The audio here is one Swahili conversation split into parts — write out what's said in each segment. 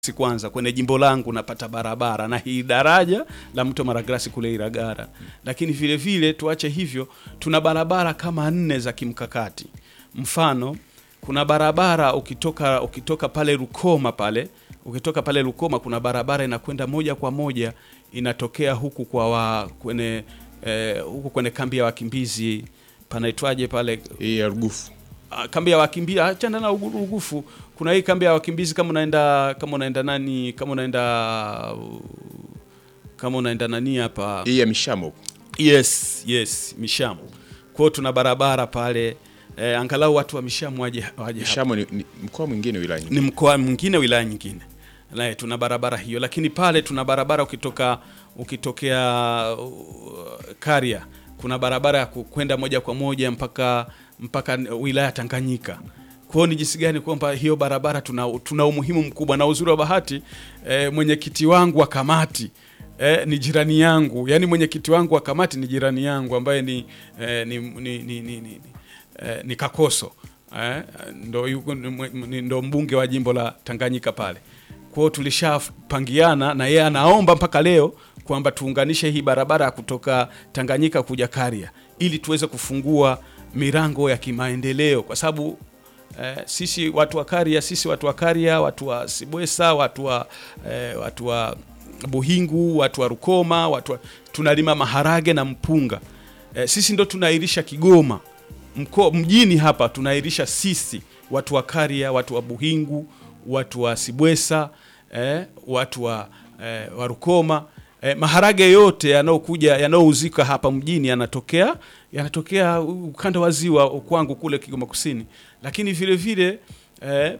si kwanza kwenye jimbo langu napata barabara na hii daraja la mto Maragrasi kule Iragara, lakini vile vile tuache hivyo, tuna barabara kama nne za kimkakati. Mfano, kuna barabara ukitoka ukitoka pale Rukoma pale ukitoka pale Rukoma kuna barabara inakwenda moja kwa moja inatokea huku kwa wa, kwenye eh, huku kwenye kambi ya wakimbizi panaitwaje pale hii ya Rugufu. Ah, kambi ya wakimbizi achana na Ugu- Rugufu. Kuna hii kambi ya wakimbizi kama unaenda kama unaenda nani kama unaenda uh, kama unaenda nani hapa hii ya Mishamo yes yes Mishamu. Kwa hiyo tuna barabara pale eh, angalau watu wa Mishamu waje waje hapa Mishamo ni, ni mkoa mwingine wilaya ni nyingine. mkoa mwingine wilaya nyingine naye tuna barabara hiyo, lakini pale tuna barabara ukitoka ukitokea uh, Karia kuna barabara ya ku- kwenda moja kwa moja mpaka mpaka wilaya ya Tanganyika. Kwa hiyo ni jinsi gani kwamba hiyo barabara tuna, tuna umuhimu mkubwa, na uzuri wa bahati eh, mwenyekiti wangu wa kamati eh, ni jirani yangu, yaani mwenyekiti wangu wa kamati ni jirani yangu ambaye ni, eh, ni, ni, ni, ni, ni, eh, ni Kakoso eh, ndo, yuko, ni mwe- ni- ndo mbunge wa jimbo la Tanganyika pale. Kwa hiyo tulishapangiana na yeye anaomba mpaka leo kwamba tuunganishe hii barabara ya kutoka Tanganyika kuja Karia ili tuweze kufungua milango ya kimaendeleo kwa sababu eh, sisi watu wa Karia, sisi watu wa Karia, watu wa Sibwesa, watu wa eh, watu wa Buhingu, watu wa Rukoma, watu wa, tunalima maharage na mpunga eh, sisi ndo tunairisha Kigoma mko mjini hapa tunairisha sisi watu wa Karia, watu wa Buhingu, watu wa Sibwesa eh, watu wa, eh, wa Rukoma eh, maharage yote yanayokuja yanayouzika hapa mjini yanatokea yanatokea ukanda wa ziwa kwangu kule Kigoma Kusini, lakini vile vile eh,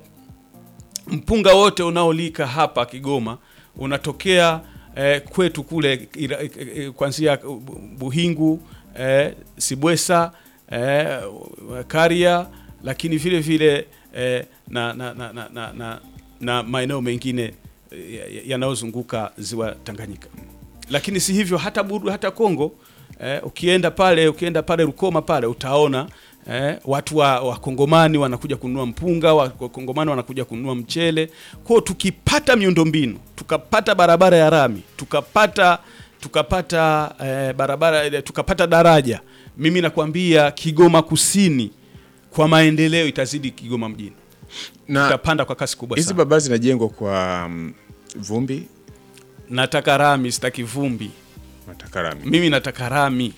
mpunga wote unaolika hapa Kigoma unatokea eh, kwetu kule ira- eh, eh, kuanzia Buhingu eh, Sibwesa eh, Karia, lakini vile vile eh, na, na, na, na, na, na, na maeneo mengine eh, ya- yanayozunguka ziwa Tanganyika. Lakini si hivyo, hata Buru, hata Kongo eh, ukienda pale ukienda pale Rukoma pale utaona eh, watu wa wakongomani wanakuja kununua mpunga, wa- wakongomani wanakuja kununua mchele. Kwa hiyo tukipata miundombinu, tukapata barabara ya rami, tukapata tukapata eh, barabara eh, tukapata daraja, mimi nakwambia Kigoma Kusini kwa maendeleo itazidi Kigoma mjini, Na tutapanda kwa kasi kubwa hizi sana. barabara zinajengwa kwa mm, vumbi Nataka rami, sitaki vumbi. nataka rami. Mimi nataka rami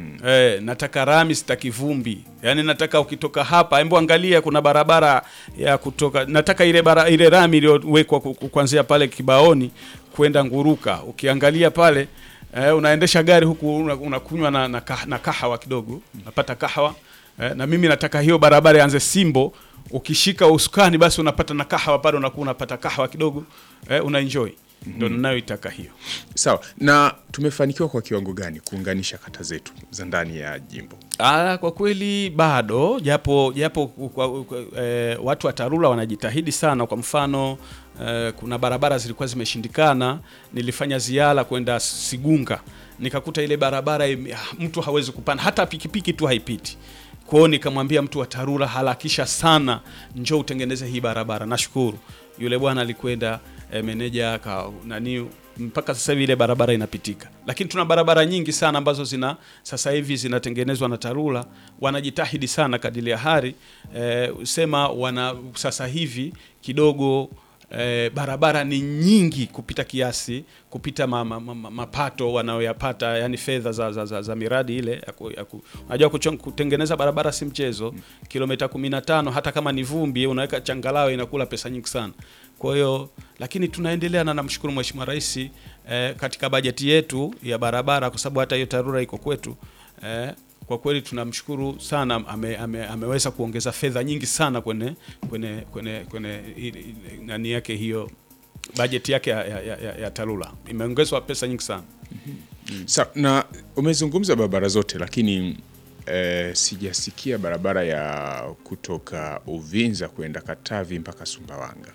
eh, nataka rami, sitaki vumbi. Yaani nataka ukitoka hapa, hebu angalia, kuna barabara ya kutoka, nataka ile bara, ile rami iliyowekwa ku- ku- kuanzia pale Kibaoni kwenda Nguruka. Ukiangalia pale eh, unaendesha gari huku una- unakunywa na, na, kah- na kahawa kidogo, unapata kahawa eh, na mimi nataka hiyo barabara ianze Simbo. Ukishika usukani basi unapata na kahawa pale, unakuwa unapata kahawa kidogo eh, una enjoy. Ndio ninayoitaka hiyo. Sawa. Na tumefanikiwa kwa kiwango gani kuunganisha kata zetu za ndani ya jimbo? Ah, kwa kweli bado japo japo kwa, kwa, eh, watu wa TARURA wanajitahidi sana. Kwa mfano eh, kuna barabara zilikuwa zimeshindikana, nilifanya ziara kwenda Sigunga nikakuta ile barabara ime- ah, mtu hawezi kupanda, hata pikipiki tu haipiti. Kwa hiyo nikamwambia mtu wa TARURA harakisha sana, njoo utengeneze hii barabara. Nashukuru yule bwana alikwenda eh, meneja ka, nani mpaka sasa hivi ile barabara inapitika, lakini tuna barabara nyingi sana ambazo zina sasa hivi zinatengenezwa na TARURA. Wanajitahidi sana kadili ya hari eh, sema wana sasa hivi kidogo eh, barabara ni nyingi kupita kiasi, kupita ma, ma, ma, ma, mapato wanayoyapata, yani fedha za, za, za, za miradi ile ya ku- ya ku- unajua kuchon- kutengeneza barabara si mchezo. Kilomita 15 hata kama ni vumbi, unaweka changalawe inakula pesa nyingi sana. Kwa hiyo lakini tunaendelea na namshukuru Mheshimiwa Rais eh, katika bajeti yetu ya barabara, kwa sababu hata hiyo TARURA iko kwetu eh, kwa kweli tunamshukuru sana ame, ame, ameweza kuongeza fedha nyingi sana kwenye kwenye kwenye kwenye i- i- nani yake hiyo bajeti yake ya, ya, ya, ya TARURA imeongezwa pesa nyingi sana. Sawa. Na umezungumza barabara zote lakini eh, sijasikia barabara ya kutoka Uvinza kwenda Katavi mpaka Sumbawanga.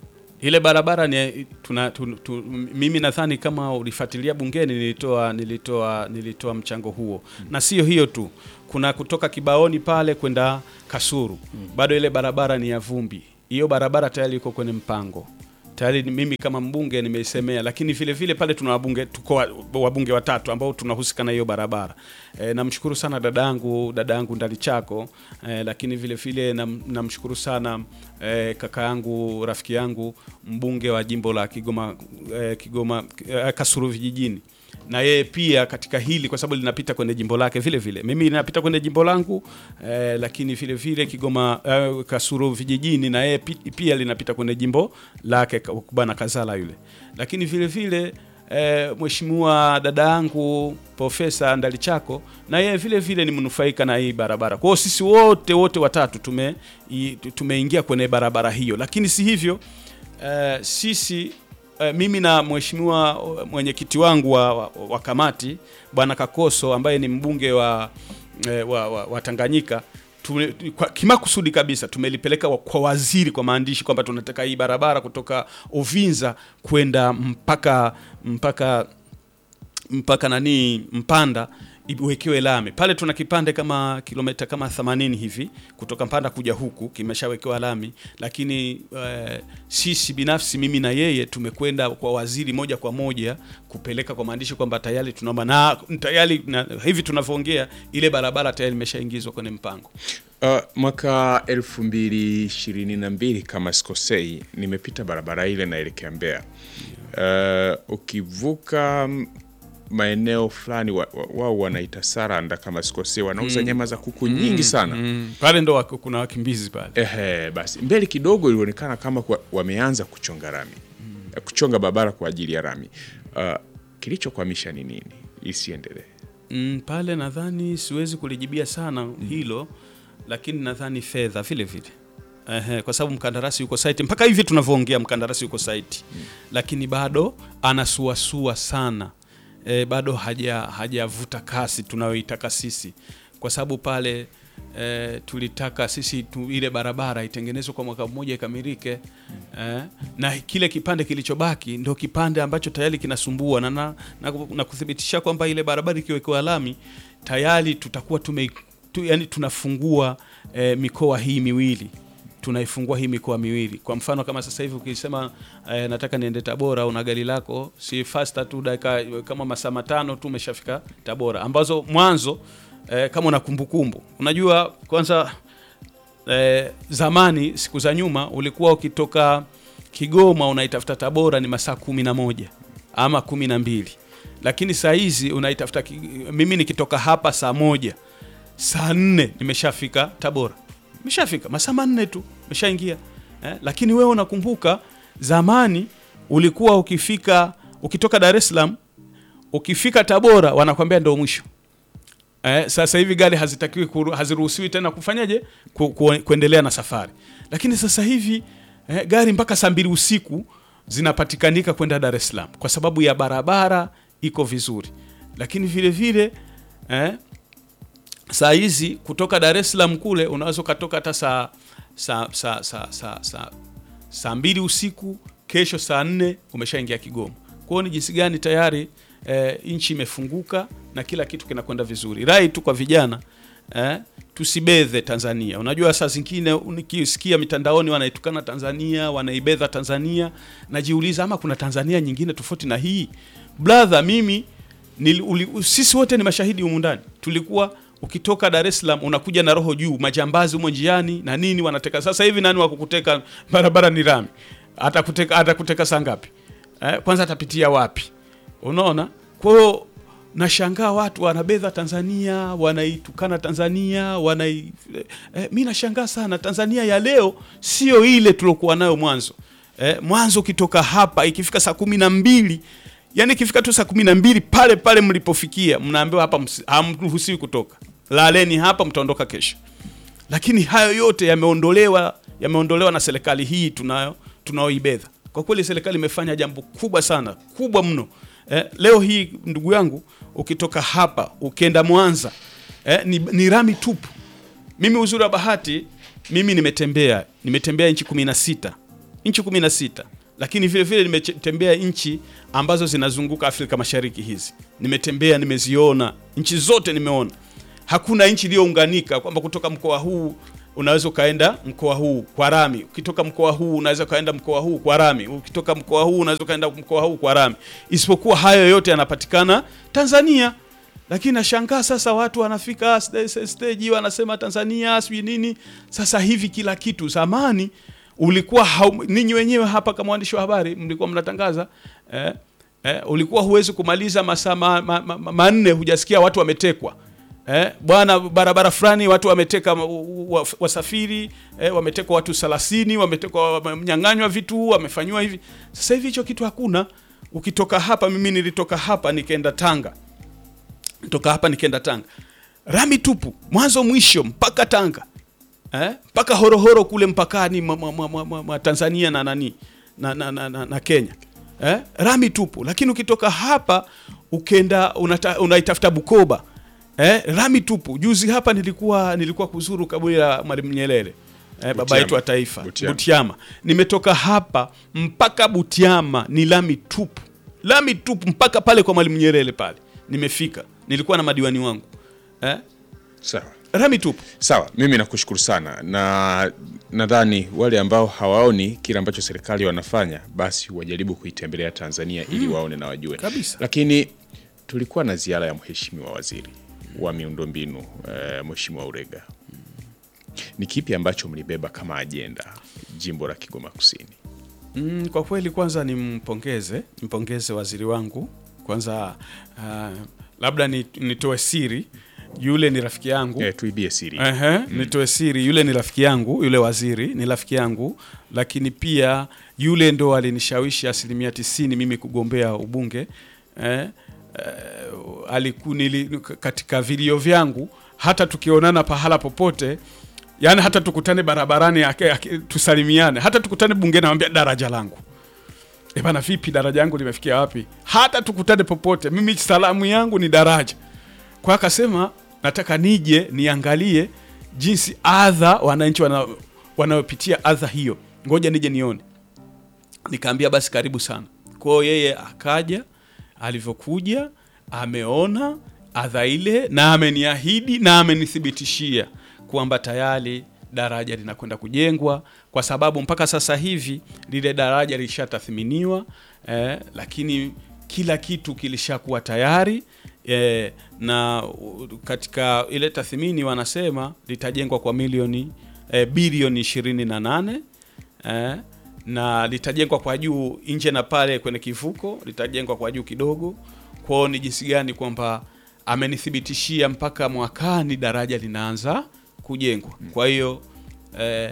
Ile barabara ni tuna, tu, tu, mimi nadhani kama ulifuatilia bungeni nilitoa nilitoa nilitoa mchango huo na sio hiyo tu, kuna kutoka Kibaoni pale kwenda Kasuru bado ile barabara ni ya vumbi. Hiyo barabara tayari iko kwenye mpango tayari ni mimi kama mbunge nimeisemea, lakini vile vile pale tuna wabunge tuko wa- wabunge watatu ambao tunahusika na hiyo barabara. E, namshukuru sana dadangu dadangu Ndalichako e, lakini vile vile nam- namshukuru sana e, kaka yangu rafiki yangu mbunge wa jimbo la Kigoma e, Kigoma e, Kasulu vijijini na yeye pia katika hili kwa sababu linapita kwenye jimbo lake vile vile, mimi linapita kwenye jimbo langu eh, lakini vile vile Kigoma eh, Kasulu vijijini na yeye pi- pia linapita kwenye jimbo lake ka- bwana Kazala yule, lakini vile vile eh, mheshimiwa dada yangu Profesa Ndalichako na yeye vile vile ni mnufaika na hii barabara. Kwa hiyo sisi wote wote watatu tume i- tumeingia kwenye barabara hiyo, lakini si hivyo eh, sisi eh, mimi na mheshimiwa uh, mwenyekiti wangu wa, wa, wa kamati bwana Kakoso ambaye ni mbunge wa, eh, wa, wa, wa Tanganyika tume, kwa, kimakusudi kabisa tumelipeleka wa- kwa waziri kwa maandishi kwamba tunataka hii barabara kutoka Uvinza kwenda mpaka mpaka mpaka nani Mpanda iwekewe lami pale. Tuna kipande kama kilomita kama 80 hivi kutoka Mpanda kuja huku kimeshawekewa lami, lakini eh, sisi binafsi mimi na yeye tumekwenda kwa waziri moja kwa moja kupeleka kwa maandishi kwamba tayari tunaomba na tayari na, hivi tunavyoongea ile barabara tayari imeshaingizwa kwenye mpango. Uh, mwaka elfu mbili ishirini na mbili kama sikosei, nimepita barabara ile naelekea Mbeya. Uh, ukivuka mm, maeneo fulani wao wa, wao wanaita Saranda kama sikosei, wanauza nyama za kuku nyingi sana. Mm, pale ndo wako- kuna wakimbizi pale. Ehe, basi mbele kidogo ilionekana kama kwa, wameanza kuchonga rami Eh, kuchonga barabara kwa ajili ya rami. Uh, kilichokwamisha ni nini isiendelee? Mm, pale nadhani siwezi kulijibia sana hilo, lakini nadhani fedha vile vile. Ehe, kwa sababu mkandarasi yuko site mpaka hivi tunavyoongea, mkandarasi yuko site lakini bado anasuasua sana e, bado haja hajavuta kasi tunayoitaka sisi, kwa sababu pale e, tulitaka sisi tu, ile barabara itengenezwe kwa mwaka mmoja ikamilike e, na kile kipande kilichobaki ndio kipande ambacho tayari kinasumbua na, na, na, na kuthibitisha kwamba ile barabara ikiwekewa lami tayari tutakuwa tume tu, yani tunafungua e, mikoa hii miwili tunaifungua hii mikoa miwili. Kwa mfano kama sasa hivi ukisema eh, nataka niende Tabora, una gari lako, si faster tu dakika kama masaa matano tu umeshafika Tabora, ambazo mwanzo eh, kama una kumbukumbu, unajua kwanza eh, zamani siku za nyuma ulikuwa ukitoka Kigoma unaitafuta Tabora ni masaa kumi na moja ama kumi na mbili lakini saa hizi unaitafuta ki- mimi nikitoka hapa saa moja saa nne nimeshafika Tabora, nimeshafika masaa manne tu nimeshaingia eh, lakini wewe unakumbuka zamani ulikuwa ukifika ukitoka Dar es Salaam ukifika Tabora wanakwambia ndio mwisho. Eh, sasa hivi gari hazitakiwi kuru- haziruhusiwi tena kufanyaje ku, ku, kuendelea na safari, lakini sasa hivi eh, gari mpaka saa mbili usiku zinapatikanika kwenda Dar es Salaam kwa sababu ya barabara iko vizuri, lakini vile vile eh, saa hizi kutoka Dar es Salaam kule unaweza ukatoka hata saa saa saa saa saa saa saa mbili usiku, kesho saa nne umeshaingia Kigoma. Kwa hiyo ni jinsi gani tayari eh, nchi imefunguka na kila kitu kinakwenda vizuri. Rai tu kwa vijana eh, tusibedhe Tanzania. Unajua saa zingine nikisikia mitandaoni wanaitukana Tanzania, wanaibedha Tanzania, najiuliza ama kuna Tanzania nyingine tofauti na hii? Brother, mimi nili, uli, sisi wote ni mashahidi humu ndani. Tulikuwa ukitoka Dar es Salaam unakuja na roho juu, majambazi humo njiani na nini wanateka. Sasa hivi nani wa kukuteka? Barabara ni rami, atakuteka atakuteka saa ngapi? Eh, kwanza atapitia wapi? Unaona, kwa hiyo nashangaa watu wanabedha Tanzania, wanaitukana Tanzania, wanai eh, mi nashangaa sana. Tanzania ya leo sio ile tuliokuwa nayo mwanzo. Eh, mwanzo ukitoka hapa ikifika saa kumi na mbili yani ikifika tu saa kumi na mbili pale pale mlipofikia mnaambiwa hapa msi- hamruhusiwi kutoka, laleni hapa, mtaondoka kesho. Lakini hayo yote yameondolewa, yameondolewa na serikali hii tunayo tunaoibedha. Kwa kweli serikali imefanya jambo kubwa sana, kubwa mno. Eh, leo hii ndugu yangu, ukitoka hapa ukienda Mwanza eh, ni, ni rami tupu. Mimi uzuri wa bahati, mimi nimetembea nimetembea nchi kumi na sita nchi kumi na sita lakini vile vile nimetembea nchi ambazo zinazunguka Afrika Mashariki. Hizi nimetembea, nimeziona nchi zote, nimeona hakuna nchi iliyounganika kwamba kutoka mkoa huu unaweza ukaenda mkoa huu kwa rami, ukitoka mkoa huu unaweza ukaenda mkoa huu kwa rami, ukitoka mkoa huu unaweza ukaenda mkoa huu kwa rami, isipokuwa hayo yote yanapatikana Tanzania. Lakini nashangaa sasa watu wanafika st- stage wanasema Tanzania sijui nini. Sasa hivi kila kitu, zamani ulikuwa hau, ninyi wenyewe hapa kama waandishi wa habari mlikuwa mnatangaza eh, eh, ulikuwa huwezi kumaliza masaa ma, ma, ma, ma, manne hujasikia watu wametekwa. Eh, bwana barabara fulani watu wameteka wa- wa- wasafiri eh, wametekwa watu 30 wametekwa wamenyang'anywa vitu wamefanywa hivi. Sasa hivi hicho kitu hakuna. Ukitoka hapa, mimi nilitoka hapa nikaenda Tanga, toka hapa nikaenda Tanga, rami tupu mwanzo mwisho mpaka Tanga eh, mpaka horohoro kule mpakani mwa, mwa, mwa, mwa, mwa Tanzania na nani na, na, na, na, na Kenya eh, rami tupu. Lakini ukitoka hapa ukenda unata, unaitafuta Bukoba eh, rami tupu. Juzi hapa nilikuwa nilikuwa kuzuru kaburi la Mwalimu Nyerere eh, baba Butiama. yetu wa taifa Butiama. Butiama. Nimetoka hapa mpaka Butiama ni lami tupu, lami tupu mpaka pale kwa Mwalimu Nyerere pale nimefika, nilikuwa na madiwani wangu eh, Sawa. rami tupu. Sawa, mimi nakushukuru sana, na nadhani wale ambao hawaoni kile ambacho serikali wanafanya basi wajaribu kuitembelea Tanzania ili waone na wajue Kabisa. Lakini tulikuwa na ziara ya mheshimiwa waziri wa miundombinu eh, Mheshimiwa Urega. Ni kipi ambacho mlibeba kama ajenda jimbo la Kigoma Kusini? Mm, kwa kweli kwanza nimpongeze nimpongeze waziri wangu kwanza. Uh, labda ni- nitoe siri, yule ni rafiki yangu Eh, tuibie siri. Ehe, nitoe siri, yule ni rafiki yangu, yule waziri ni rafiki yangu, lakini pia yule ndo alinishawishi asilimia tisini mimi kugombea ubunge eh, eh, aliku, nili, katika vilio vyangu hata tukionana pahala popote yani hata tukutane barabarani ake- ake- tusalimiane, hata tukutane bungeni, namwambia daraja langu E bana, vipi daraja yangu limefikia wapi? Hata tukutane popote, mimi salamu yangu ni daraja. Kwa akasema nataka nije niangalie jinsi adha wananchi wana- wanayopitia adha hiyo, ngoja nije nione. Nikaambia basi karibu sana. Kwa hiyo yeye akaja, alivyokuja ameona adha ile na ameniahidi na amenithibitishia kwamba tayari daraja linakwenda kujengwa, kwa sababu mpaka sasa hivi lile daraja lilishatathminiwa eh, lakini kila kitu kilishakuwa tayari eh, na uh, katika ile tathmini wanasema litajengwa kwa milioni eh, bilioni 28 eh, na litajengwa kwa juu nje na pale kwenye kivuko litajengwa kwa juu kidogo. Kwao ni jinsi gani kwamba amenithibitishia mpaka mwakani daraja linaanza kujengwa. Kwa hiyo eh,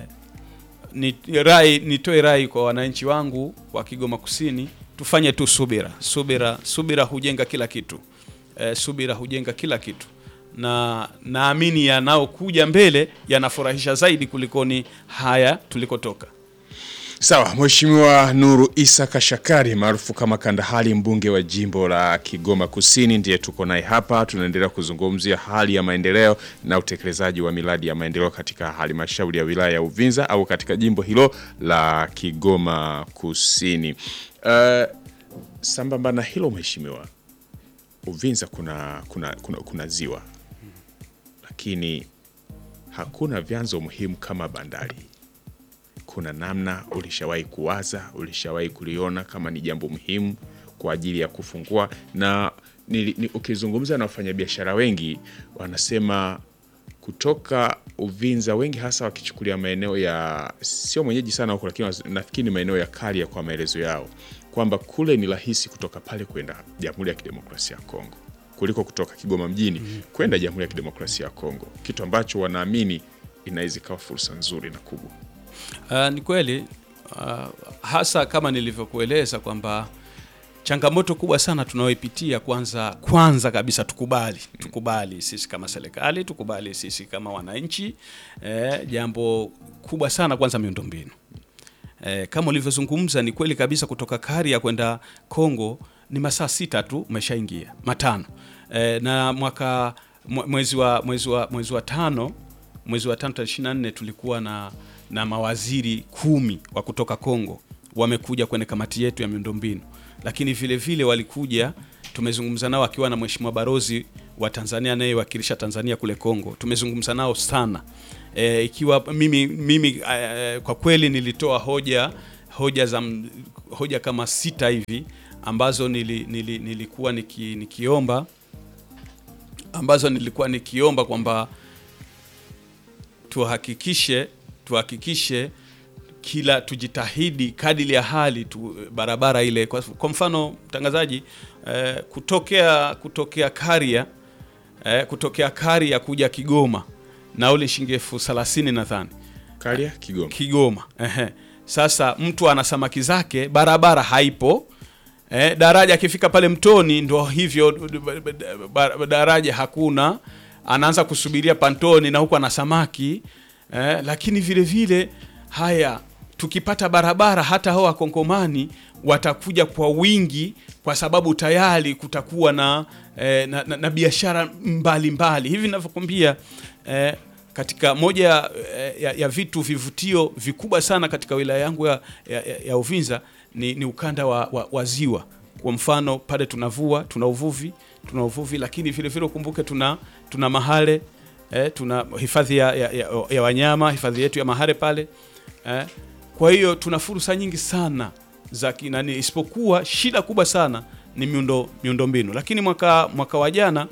ni rai nitoe rai kwa wananchi wangu wa Kigoma Kusini, tufanye tu subira. Subira, subira hujenga kila kitu. Eh, subira hujenga kila kitu, na naamini yanayokuja mbele yanafurahisha zaidi kulikoni haya tulikotoka. Sawa, Mheshimiwa Nuru Isa Kashakari maarufu kama Kandahali, mbunge wa jimbo la Kigoma Kusini, ndiye tuko naye hapa. Tunaendelea kuzungumzia hali ya maendeleo na utekelezaji wa miradi ya maendeleo katika halmashauri ya wilaya ya Uvinza au katika jimbo hilo la Kigoma Kusini. Uh, sambamba na hilo Mheshimiwa, Uvinza kuna, kuna, kuna, kuna ziwa lakini hakuna vyanzo muhimu kama bandari kuna namna ulishawahi kuwaza, ulishawahi kuliona kama ni jambo muhimu kwa ajili ya kufungua? Na ni, ni, ukizungumza na wafanyabiashara wengi wanasema kutoka Uvinza, wengi hasa wakichukulia maeneo ya sio mwenyeji sana huko, lakini nafikiri ni maeneo ya Karia kwa maelezo yao kwamba kule ni rahisi kutoka pale kwenda Jamhuri ya Kidemokrasia ya Kongo kuliko kutoka Kigoma mjini kwenda Jamhuri ya Kidemokrasia ya Kongo, kitu ambacho wanaamini inaweza ikawa fursa nzuri na kubwa. Uh, ni kweli uh, hasa kama nilivyokueleza kwamba changamoto kubwa sana tunayoipitia, kwanza kwanza kabisa tukubali tukubali sisi kama serikali, tukubali sisi kama wananchi eh, jambo kubwa sana kwanza miundombinu eh, kama ulivyozungumza ni kweli kabisa, kutoka Karia kwenda Kongo ni masaa sita tu umeshaingia matano eh, na mwaka mwe- mwezi wa mwezi wa mwezi wa tano mwezi wa tano tarehe 24 tulikuwa na na mawaziri kumi wa kutoka Kongo wamekuja kwenye kamati yetu ya miundombinu, lakini vile vile walikuja, tumezungumza nao akiwa na mheshimiwa barozi wa Tanzania anayewakilisha Tanzania kule Kongo, tumezungumza nao sana e, ikiwa mimi mimi e, kwa kweli nilitoa hoja hoja za m- hoja kama sita hivi ambazo nili, nili, nilikuwa niki, nikiomba ambazo nilikuwa nikiomba kwamba tuhakikishe tuhakikishe kila tujitahidi kadili ya hali tu, barabara ile kwa, kwa mfano mtangazaji eh, kutokea kutokea Karia eh, kutokea Karia kuja Kigoma nauli shilingi elfu thelathini nadhani Karia Kigoma. Kigoma. Ehe. Sasa mtu ana samaki zake, barabara haipo. Eh, daraja akifika pale mtoni ndo hivyo ba- ba- daraja hakuna, anaanza kusubiria pantoni na huku ana samaki eh, lakini vile vile haya tukipata barabara hata hao wakongomani watakuja kwa wingi kwa sababu tayari kutakuwa na, eh, na, na, na biashara mbalimbali hivi ninavyokwambia eh, katika moja ya, ya, ya vitu vivutio vikubwa sana katika wilaya yangu ya, ya, ya- ya Uvinza ni, ni ukanda wa, wa, wa ziwa. Kwa mfano pale tunavua, tuna uvuvi, tuna uvuvi, lakini vile vile ukumbuke tuna tuna mahale eh, tuna hifadhi ya, ya, ya, ya wanyama, hifadhi yetu ya mahale pale eh. Kwa hiyo tuna fursa nyingi sana za kinani, isipokuwa shida kubwa sana ni miundo miundombinu, lakini mwaka mwaka wa jana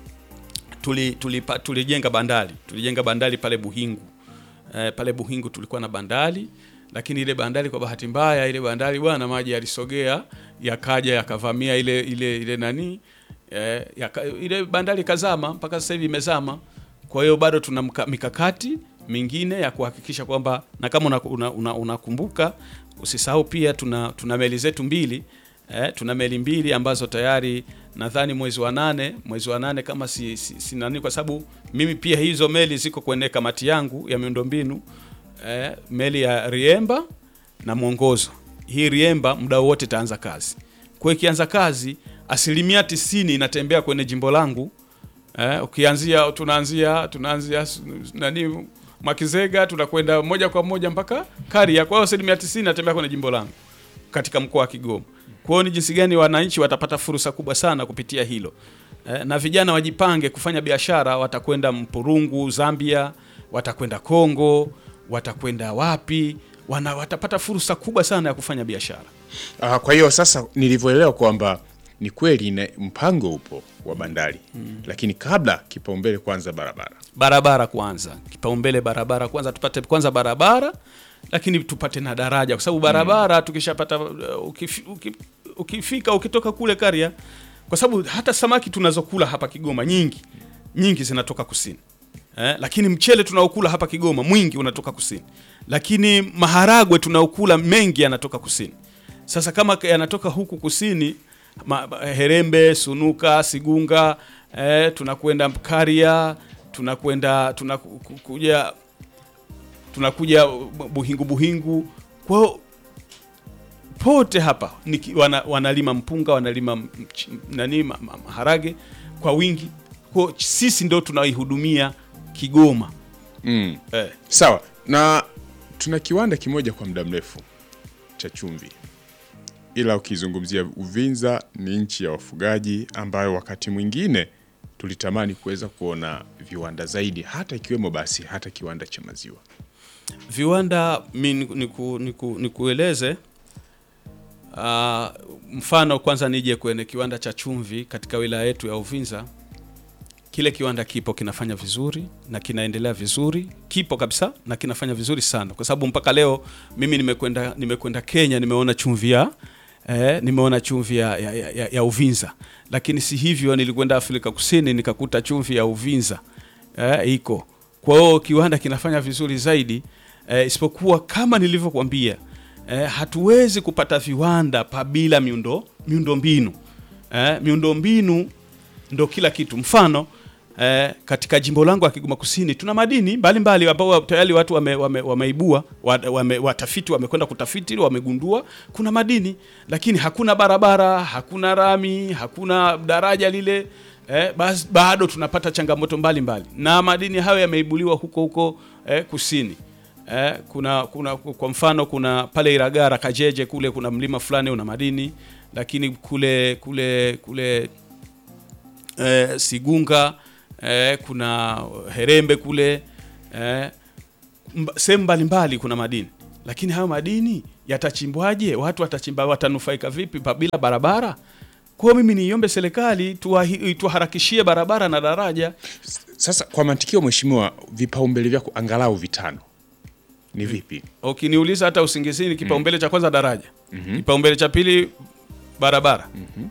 tuli, tulipa, tulijenga bandari tulijenga bandari pale Buhingu eh, pale Buhingu tulikuwa na bandari, lakini ile bandari kwa bahati mbaya ile bandari bwana, maji yalisogea yakaja yakavamia ile ile ile nani eh, yaka, ile bandari ikazama mpaka sasa hivi imezama. Kwa hiyo bado tuna mka- mikakati mingine ya kuhakikisha kwamba na kama unakumbuka una, una, unakumbuka, usisahau pia tuna, tuna meli zetu mbili eh, tuna meli mbili ambazo tayari nadhani mwezi wa nane mwezi wa nane kama si, si, si nani, kwa sababu mimi pia hizo meli ziko kwenye kamati yangu ya miundombinu eh, meli ya Riemba na Mwongozo. Hii Riemba muda wote itaanza kazi, kwa hiyo ikianza kazi asilimia tisini inatembea kwenye jimbo langu eh, ukianzia tunaanzia tunaanzia s- nani Mwakizega tunakwenda moja kwa moja mpaka Karia. Kwa hiyo asilimia tisini inatembea kwenye jimbo langu katika mkoa wa Kigoma. Kwa hiyo ni jinsi gani wananchi watapata fursa kubwa sana kupitia hilo eh, na vijana wajipange kufanya biashara. Watakwenda Mpurungu Zambia, watakwenda Kongo, watakwenda wapi, wana, watapata fursa kubwa sana ya kufanya biashara. Ah, kwa hiyo sasa nilivyoelewa kwamba ni kweli na mpango upo wa bandari lakini kabla kipaumbele kwanza barabara. barabara kwanza, kipaumbele barabara kwanza, tupate kwanza barabara, lakini tupate na daraja, kwa sababu barabara tukishapata, uh, ukifi, uki- ukifika ukitoka kule Karia, kwa sababu hata samaki tunazokula hapa Kigoma nyingi nyingi zinatoka kusini eh, lakini mchele tunaokula hapa Kigoma mwingi unatoka kusini, lakini maharagwe tunaokula mengi yanatoka kusini. Sasa kama yanatoka huku kusini ma, ma- Herembe, Sunuka, Sigunga eh, tunakwenda Karia, tunakwenda tunakuja tunakuja Buhingu Buhingu. Kwa hiyo pote hapa niki, wana, wanalima mpunga wanalima mch- nani ma- ma- maharage kwa wingi. Kwa hiyo sisi ndo tunaihudumia Kigoma Mm. eh. Sawa, na tuna kiwanda kimoja kwa muda mrefu cha chumvi, ila ukizungumzia Uvinza ni nchi ya wafugaji ambayo wakati mwingine tulitamani kuweza kuona viwanda zaidi, hata ikiwemo basi hata kiwanda cha maziwa. viwanda mi niku, niku, niku, nikueleze uh, mfano kwanza nije kwenye kiwanda cha chumvi katika wilaya yetu ya Uvinza. Kile kiwanda kipo kinafanya vizuri na kinaendelea vizuri, kipo kabisa na kinafanya vizuri sana, kwa sababu mpaka leo mimi nimekwenda nimekwenda Kenya, nimeona chumvi ya eh, nimeona chumvi ya, ya, ya, ya Uvinza, lakini si hivyo, nilikwenda Afrika Kusini nikakuta chumvi ya Uvinza eh, iko. Kwa hiyo kiwanda kinafanya vizuri zaidi eh, isipokuwa kama nilivyokuambia eh, hatuwezi kupata viwanda pabila miundo miundombinu eh, miundombinu ndo kila kitu. Mfano eh, katika jimbo langu la Kigoma Kusini tuna madini mbalimbali ambao tayari watu wame, wame, wameibua wa- wame, watafiti wamekwenda kutafiti wamegundua kuna madini, lakini hakuna barabara, hakuna rami, hakuna daraja lile eh, bas, bado tunapata changamoto mbalimbali mbali. Na madini hayo yameibuliwa huko huko eh, kusini eh, kuna, kuna kwa mfano kuna pale Iragara Kajeje kule kuna mlima fulani una madini, lakini kule kule kule eh, Sigunga eh, kuna Herembe kule eh, mba- sehemu mbalimbali kuna madini, lakini hayo madini yatachimbwaje? Watu watachimba, watanufaika vipi pa- bila barabara? Kwa hiyo mimi niiombe serikali tuwahi- tuwaharakishie barabara na daraja. Sasa kwa mantikio, mheshimiwa, vipaumbele vyako angalau vitano ni vipi? Ukiniuliza hata usingizini, kipaumbele cha kwanza daraja, kipaumbele cha pili barabara.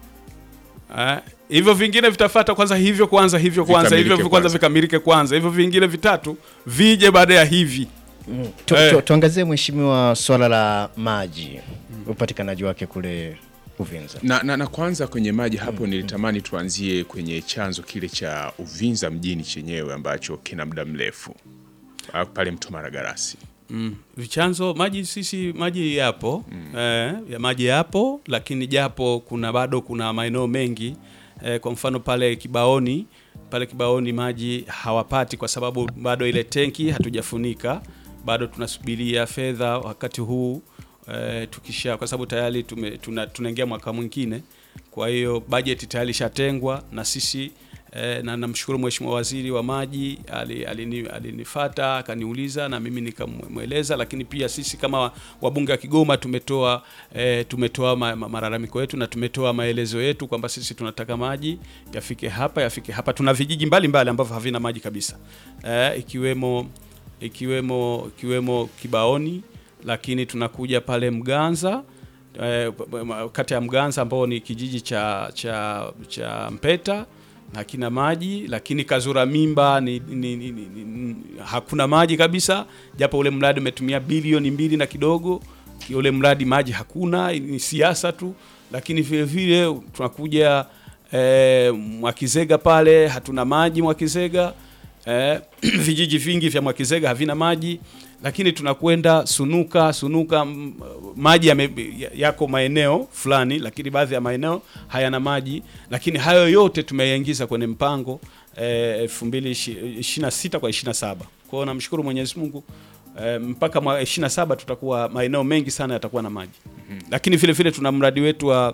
Ah, hivyo vingine vitafata kwanza, hivyo kwanza, hivyo kwanza, Vikamilike hivyo kwanza kwanza. vikamilike kwanza, hivyo vingine vitatu vije baada ya hivi. Tu, Eh. tu, tuangazie mheshimiwa, swala la maji, upatikanaji wake kule Uvinza. Na, na, na kwanza kwenye maji hapo nilitamani tuanzie kwenye chanzo kile cha Uvinza mjini chenyewe ambacho kina muda mrefu Ah, pale mto Maragarasi. Mm. Vichanzo maji sisi maji yapo eh, ya maji yapo, lakini japo kuna bado kuna maeneo mengi eh, kwa mfano pale Kibaoni pale Kibaoni maji hawapati kwa sababu bado ile tenki hatujafunika, bado tunasubiria fedha wakati huu eh, tukisha kwa sababu tayari tume, tuna, tunaingia mwaka mwingine, kwa hiyo bajeti tayari ishatengwa na sisi Eh, na namshukuru Mheshimiwa Waziri wa Maji ali- alini- alinifata akaniuliza na mimi nikamweleza, lakini pia sisi kama wabunge wa Kigoma tumetoa eh, tumetoa ma, ma, malalamiko yetu na tumetoa maelezo yetu kwamba sisi tunataka maji yafike hapa yafike hapa. Tuna vijiji mbalimbali ambavyo havina maji kabisa eh, ikiwemo ikiwemo ikiwemo Kibaoni, lakini tunakuja pale Mganza eh, kata ya Mganza ambao ni kijiji cha cha cha Mpeta hakina maji, lakini Kazura Mimba ni, ni, ni, ni, ni, hakuna maji kabisa, japo ule mradi umetumia bilioni mbili na kidogo. Ule mradi maji hakuna, ni siasa tu. Lakini vile vile tunakuja eh, Mwakizega pale hatuna maji Mwakizega. Eh, vijiji vingi vya Mwakizega havina maji, lakini tunakwenda Sunuka. Sunuka mm, maji yame, yako maeneo fulani, lakini baadhi ya maeneo hayana maji, lakini hayo yote tumeyaingiza kwenye mpango eh, 2026 kwa 27. Kwa hiyo namshukuru Mwenyezi Mungu eh, mpaka mwa 27 tutakuwa maeneo mengi sana yatakuwa na maji, lakini vile vile tuna mradi wetu wa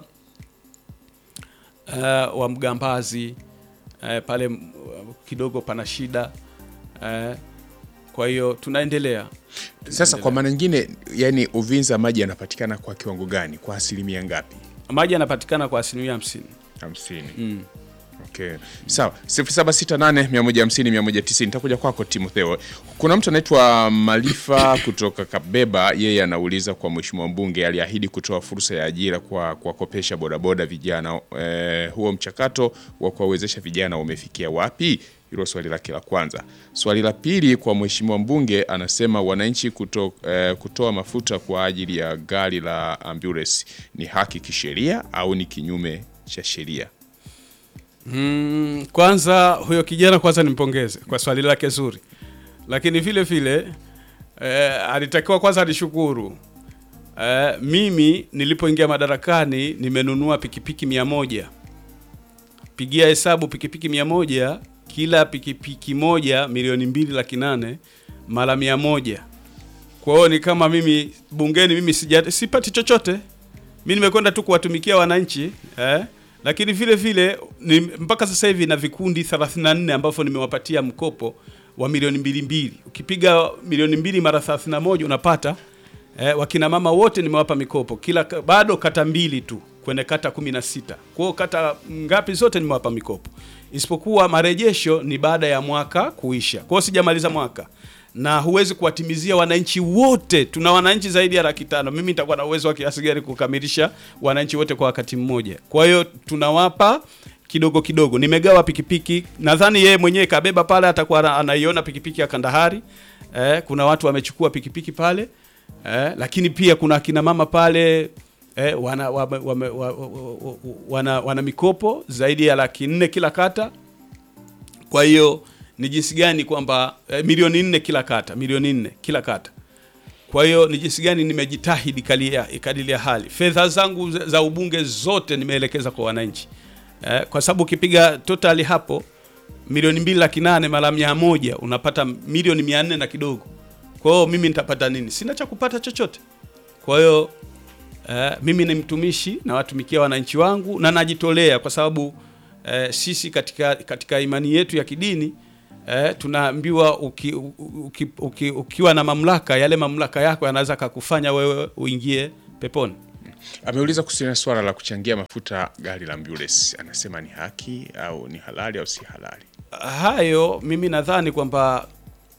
uh, wa Mgambazi uh, pale m- kidogo pana shida uh, kwa hiyo tunaendelea. Sasa kwa maana nyingine, yani Uvinza maji yanapatikana kwa kiwango gani, kwa asilimia ngapi? Maji yanapatikana kwa asilimia hamsini. hamsini. Mm. Okay. Sawa. 0768 150 190 nitakuja kwako Timotheo. Kuna mtu anaitwa Malifa kutoka Kabeba, yeye anauliza kwa mheshimiwa mbunge aliahidi kutoa fursa ya ajira kwa kuwakopesha bodaboda vijana. Eh, huo mchakato wa kuwawezesha vijana umefikia wapi? Hilo swali lake la kwanza. Swali la pili kwa mheshimiwa mbunge anasema wananchi kuto, eh, kutoa mafuta kwa ajili ya gari la ambulance ni haki kisheria au ni kinyume cha sheria? Mm, kwanza huyo kijana kwanza nimpongeze kwa swali lake zuri, lakini vile vile eh, alitakiwa kwanza alishukuru. Eh, mimi nilipoingia madarakani nimenunua pikipiki mia moja. Pigia hesabu pikipiki mia moja, kila pikipiki moja milioni mbili laki nane mara mia moja. Kwa hiyo ni kama mimi bungeni mimi sija, sipati chochote mi nimekwenda tu kuwatumikia wananchi eh? Lakini vile vile ni, mpaka sasa hivi na vikundi 34 ambavyo nimewapatia mkopo wa milioni mbili mbili. Ukipiga milioni mbili mara 31 unapata eh, wakina mama wote nimewapa mikopo kila ka- bado kata mbili tu kwenye kata 16. Kwa hiyo kata ngapi zote nimewapa mikopo, isipokuwa marejesho ni baada ya mwaka kuisha. Kwa hiyo sijamaliza mwaka na huwezi kuwatimizia wananchi wote. Tuna wananchi zaidi ya laki tano. Mimi nitakuwa na uwezo wa kiasi gani kukamilisha wananchi wote kwa wakati mmoja? Kwa hiyo tunawapa kidogo kidogo. Nimegawa pikipiki, nadhani yeye mwenyewe kabeba pale, atakuwa ana- anaiona pikipiki ya Kandahari. Eh, kuna watu wamechukua pikipiki pale eh, lakini pia kuna akina mama pale eh, wana, wame, wame, wa- wa- wa- wana, wana mikopo zaidi ya laki nne kila kata kwa hiyo ni jinsi gani kwamba eh, milioni nne kila kata, milioni nne kila kata. Kwa hiyo ni jinsi gani nimejitahidi kalia ikadilia hali. Fedha zangu za za ubunge zote nimeelekeza kwa wananchi eh, kwa sababu ukipiga totali hapo milioni mbili laki nane mara mia moja unapata milioni mia nne na kidogo. Kwa hiyo mimi nitapata nini? Sina cha kupata chochote. Kwa hiyo eh, mimi ni mtumishi na watumikia wananchi wangu na najitolea kwa sababu eh, sisi katika, katika imani yetu ya kidini eh, tunaambiwa uki, uki, uki, ukiwa na mamlaka, yale mamlaka yako yanaweza kakufanya wewe uingie peponi. Ameuliza kuhusiana na swala la kuchangia mafuta gari la ambulance, anasema ni haki au ni halali au si halali? Hayo mimi nadhani kwamba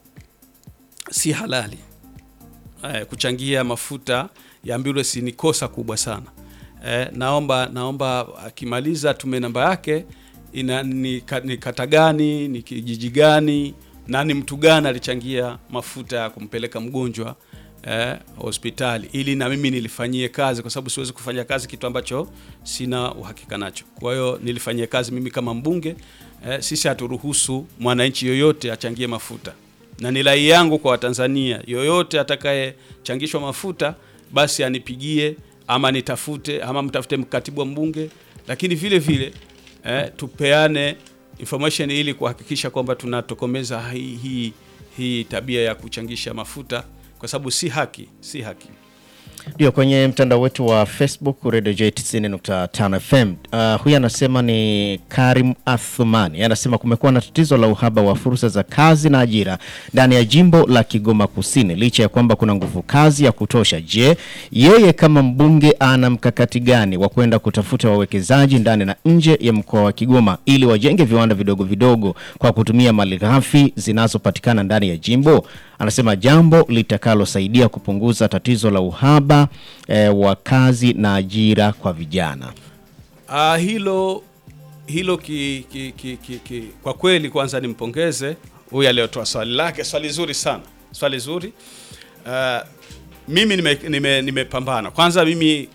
si halali. Eh, kuchangia mafuta ya ambulance ni kosa kubwa sana. Eh, naomba naomba akimaliza tume namba yake ina ni, ka- ni kata gani ni kijiji gani na ni mtu gani alichangia mafuta ya kumpeleka mgonjwa eh, hospitali ili na mimi nilifanyie kazi, kwa sababu siwezi kufanya kazi kitu ambacho sina uhakika nacho. Kwa hiyo nilifanyie kazi mimi kama mbunge eh, sisi haturuhusu mwananchi yoyote achangie mafuta, na ni rai yangu kwa Watanzania, yoyote atakayechangishwa mafuta basi anipigie ama nitafute ama mtafute mkatibu wa mbunge, lakini vile vile eh, tupeane information ili kuhakikisha kwamba tunatokomeza hii, hii, hii tabia ya kuchangisha mafuta kwa sababu si haki, si haki. Ndio, kwenye mtandao wetu wa Facebook Radio J 90.5 FM. Uh, huyu anasema ni Karim Athumani, anasema kumekuwa na tatizo la uhaba wa fursa za kazi na ajira ndani ya jimbo la Kigoma Kusini licha ya kwamba kuna nguvu kazi ya kutosha. Je, yeye kama mbunge ana mkakati gani wa kwenda kutafuta wawekezaji ndani na nje ya mkoa wa Kigoma ili wajenge viwanda vidogo vidogo kwa kutumia malighafi zinazopatikana ndani ya jimbo? Anasema jambo litakalosaidia kupunguza tatizo la uhaba eh, wa kazi na ajira kwa vijana. Ah, hilo hilo ki, ki, ki, ki, ki, kwa kweli kwanza nimpongeze huyu aliyotoa swali lake, swali zuri sana, swali zuri. Ah, mimi nimepambana nime, nimepambana. kwanza mimi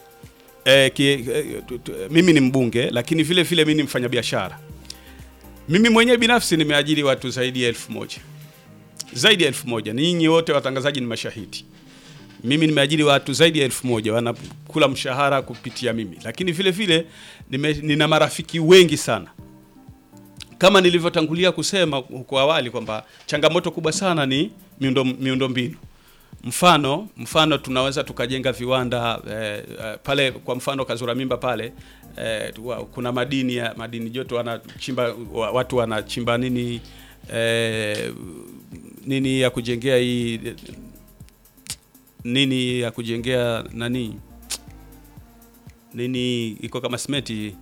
eh, ki, eh, tu- tu- mimi ni mbunge lakini vile vile mimi ni mfanyabiashara. Mimi mwenyewe binafsi nimeajiri watu zaidi ya elfu moja zaidi ya elfu moja. Ninyi wote watangazaji ni mashahidi. Mimi nimeajiri watu zaidi ya elfu moja wanakula mshahara kupitia mimi, lakini vile vile nime, nina marafiki wengi sana kama nilivyotangulia kusema huko awali kwamba changamoto kubwa sana ni miundo miundombinu. Mfano mfano tunaweza tukajenga viwanda eh, eh, pale kwa mfano Kazura Mimba pale eh, wa- kuna madini ya madini joto wanachimba wa- watu wanachimba nini eh, nini ya kujengea hii nini ya kujengea nani nini iko kama simeti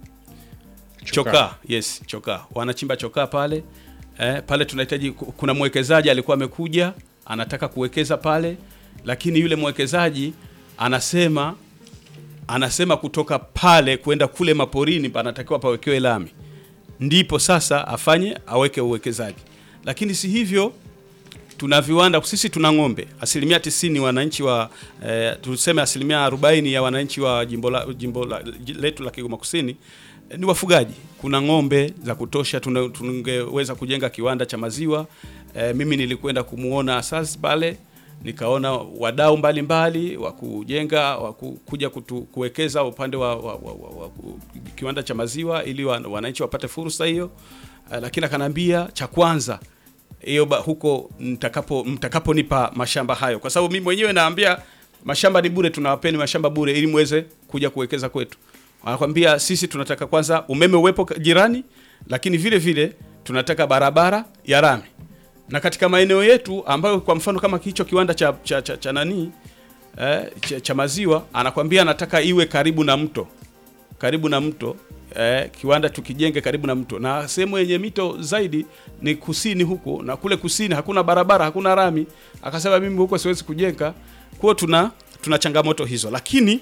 chokaa yes chokaa wanachimba chokaa pale eh, pale tunahitaji ku- kuna mwekezaji alikuwa amekuja anataka kuwekeza pale lakini yule mwekezaji anasema anasema kutoka pale kwenda kule maporini panatakiwa pawekewe lami ndipo sasa afanye aweke uwekezaji lakini si hivyo tuna viwanda sisi tuna ng'ombe asilimia tisini wananchi wa eh, tuseme asilimia arobaini ya wananchi wa jimbo, la, jimbo la, j- letu la Kigoma Kusini eh, ni wafugaji. Kuna ng'ombe za kutosha, tuna- tungeweza kujenga kiwanda cha maziwa. Eh, mimi nilikwenda kumuona asasi pale nikaona wadau mbalimbali wa kujenga wa ku- kuja kutu, kuwekeza upande wa, wa, wa, wa, wa ku- kiwanda cha maziwa ili wa- wananchi wapate fursa hiyo. Eh, lakini akaniambia cha kwanza hiyo ba- huko mtakapo mtakaponipa mashamba hayo, kwa sababu mimi mwenyewe naambia mashamba ni bure, tunawapeni mashamba bure ili muweze kuja kuwekeza kwetu. Wanakwambia sisi tunataka kwanza umeme uwepo ka- jirani, lakini vile vile tunataka barabara ya rami, na katika maeneo yetu ambayo kwa mfano kama hicho kiwanda cha, cha, cha, cha nani eh, cha, cha maziwa anakwambia anataka iwe karibu na mto karibu na mto eh, kiwanda tukijenge karibu na mto, na sehemu yenye mito zaidi ni kusini huko, na kule kusini hakuna barabara, hakuna rami. Akasema mimi huko siwezi kujenga. Kwa hiyo tuna tuna changamoto hizo, lakini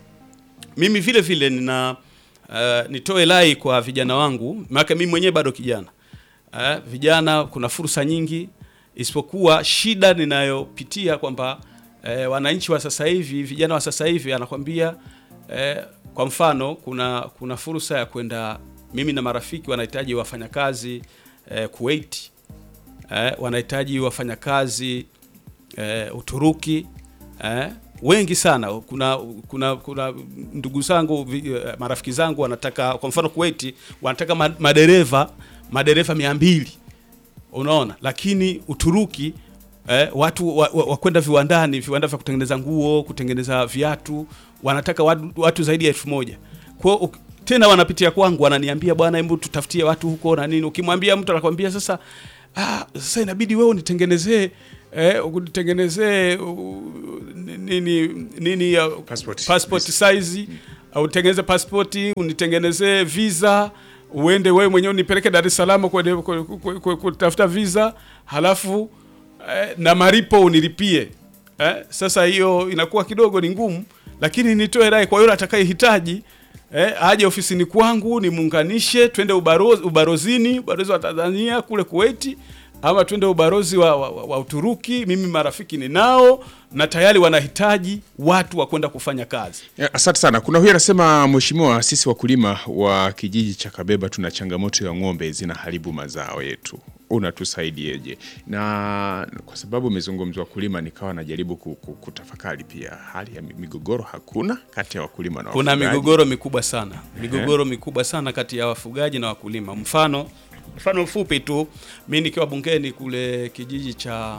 mimi vile vile nina uh, nitoe lai kwa vijana wangu, maana mimi mwenyewe bado kijana uh, vijana, kuna fursa nyingi, isipokuwa shida ninayopitia kwamba eh, wananchi wa sasa hivi, vijana wa sasa hivi anakwambia eh, kwa mfano kuna kuna fursa ya kwenda, mimi na marafiki wanahitaji wafanyakazi eh, Kuwait eh, wanahitaji wafanyakazi eh, Uturuki eh, wengi sana. Kuna kuna kuna ndugu zangu vi- eh, marafiki zangu wanataka kwa mfano Kuwait wanataka ma- madereva madereva mia mbili unaona, lakini Uturuki eh, watu wa, wa, wa kwenda viwandani, viwanda vya kutengeneza nguo, kutengeneza viatu, wanataka watu, watu zaidi ya elfu moja kwa hiyo uk- tena wanapitia kwangu, wananiambia bwana, hebu tutafutie watu huko na nini. Ukimwambia mtu anakwambia sasa ah, sasa inabidi wewe unitengenezee eh, unitengenezee uh, nini nini ya Passport. passport size au utengeneze pasipoti unitengenezee visa uende wewe mwenyewe unipeleke Dar es Salaam kwenye- kwe- kwe- kwe- kutafuta visa halafu eh, na maripo unilipie eh, sasa hiyo inakuwa kidogo ni ngumu, lakini nitoe rai kwa yule atakayehitaji eh, aje ofisini kwangu nimuunganishe, twende ubarozi, ubarozini ubalozi wa Tanzania kule Kuwaiti ama twende ubalozi wa, wa, wa, wa Uturuki. Mimi marafiki ninao na tayari wanahitaji watu wa kwenda kufanya kazi. Ya, Asante sana. Kuna huyu anasema, mheshimiwa, sisi wakulima wa kijiji cha Kabeba tuna changamoto ya ng'ombe zinaharibu mazao yetu, unatusaidieje? Na kwa sababu umezungumzwa wakulima, nikawa najaribu ku- ku- kutafakari pia hali ya mi- migogoro hakuna kati ya wakulima na Kuna wafugaji? migogoro mikubwa sana, migogoro mikubwa sana kati ya wafugaji na wakulima. Mfano mfano mfupi tu, mi nikiwa bungeni kule kijiji cha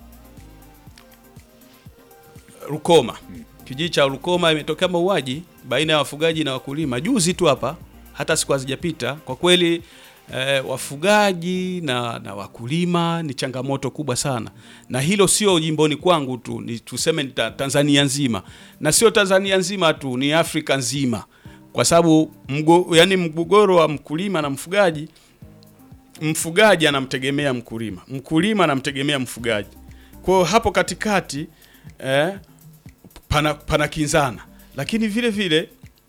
Rukoma, kijiji cha Rukoma imetokea mauaji baina ya wafugaji na wakulima juzi tu hapa, hata siku hazijapita. Kwa kweli eh, wafugaji na, na wakulima ni changamoto kubwa sana, na hilo sio jimboni kwangu tu, ni tuseme ni ta- Tanzania nzima, na sio Tanzania nzima tu, ni Afrika nzima, kwa sababu mgo, yani mgogoro wa mkulima na mfugaji mfugaji anamtegemea mkulima, mkulima anamtegemea mfugaji. Kwa hiyo hapo katikati eh, pana, pana kinzana, lakini vile vile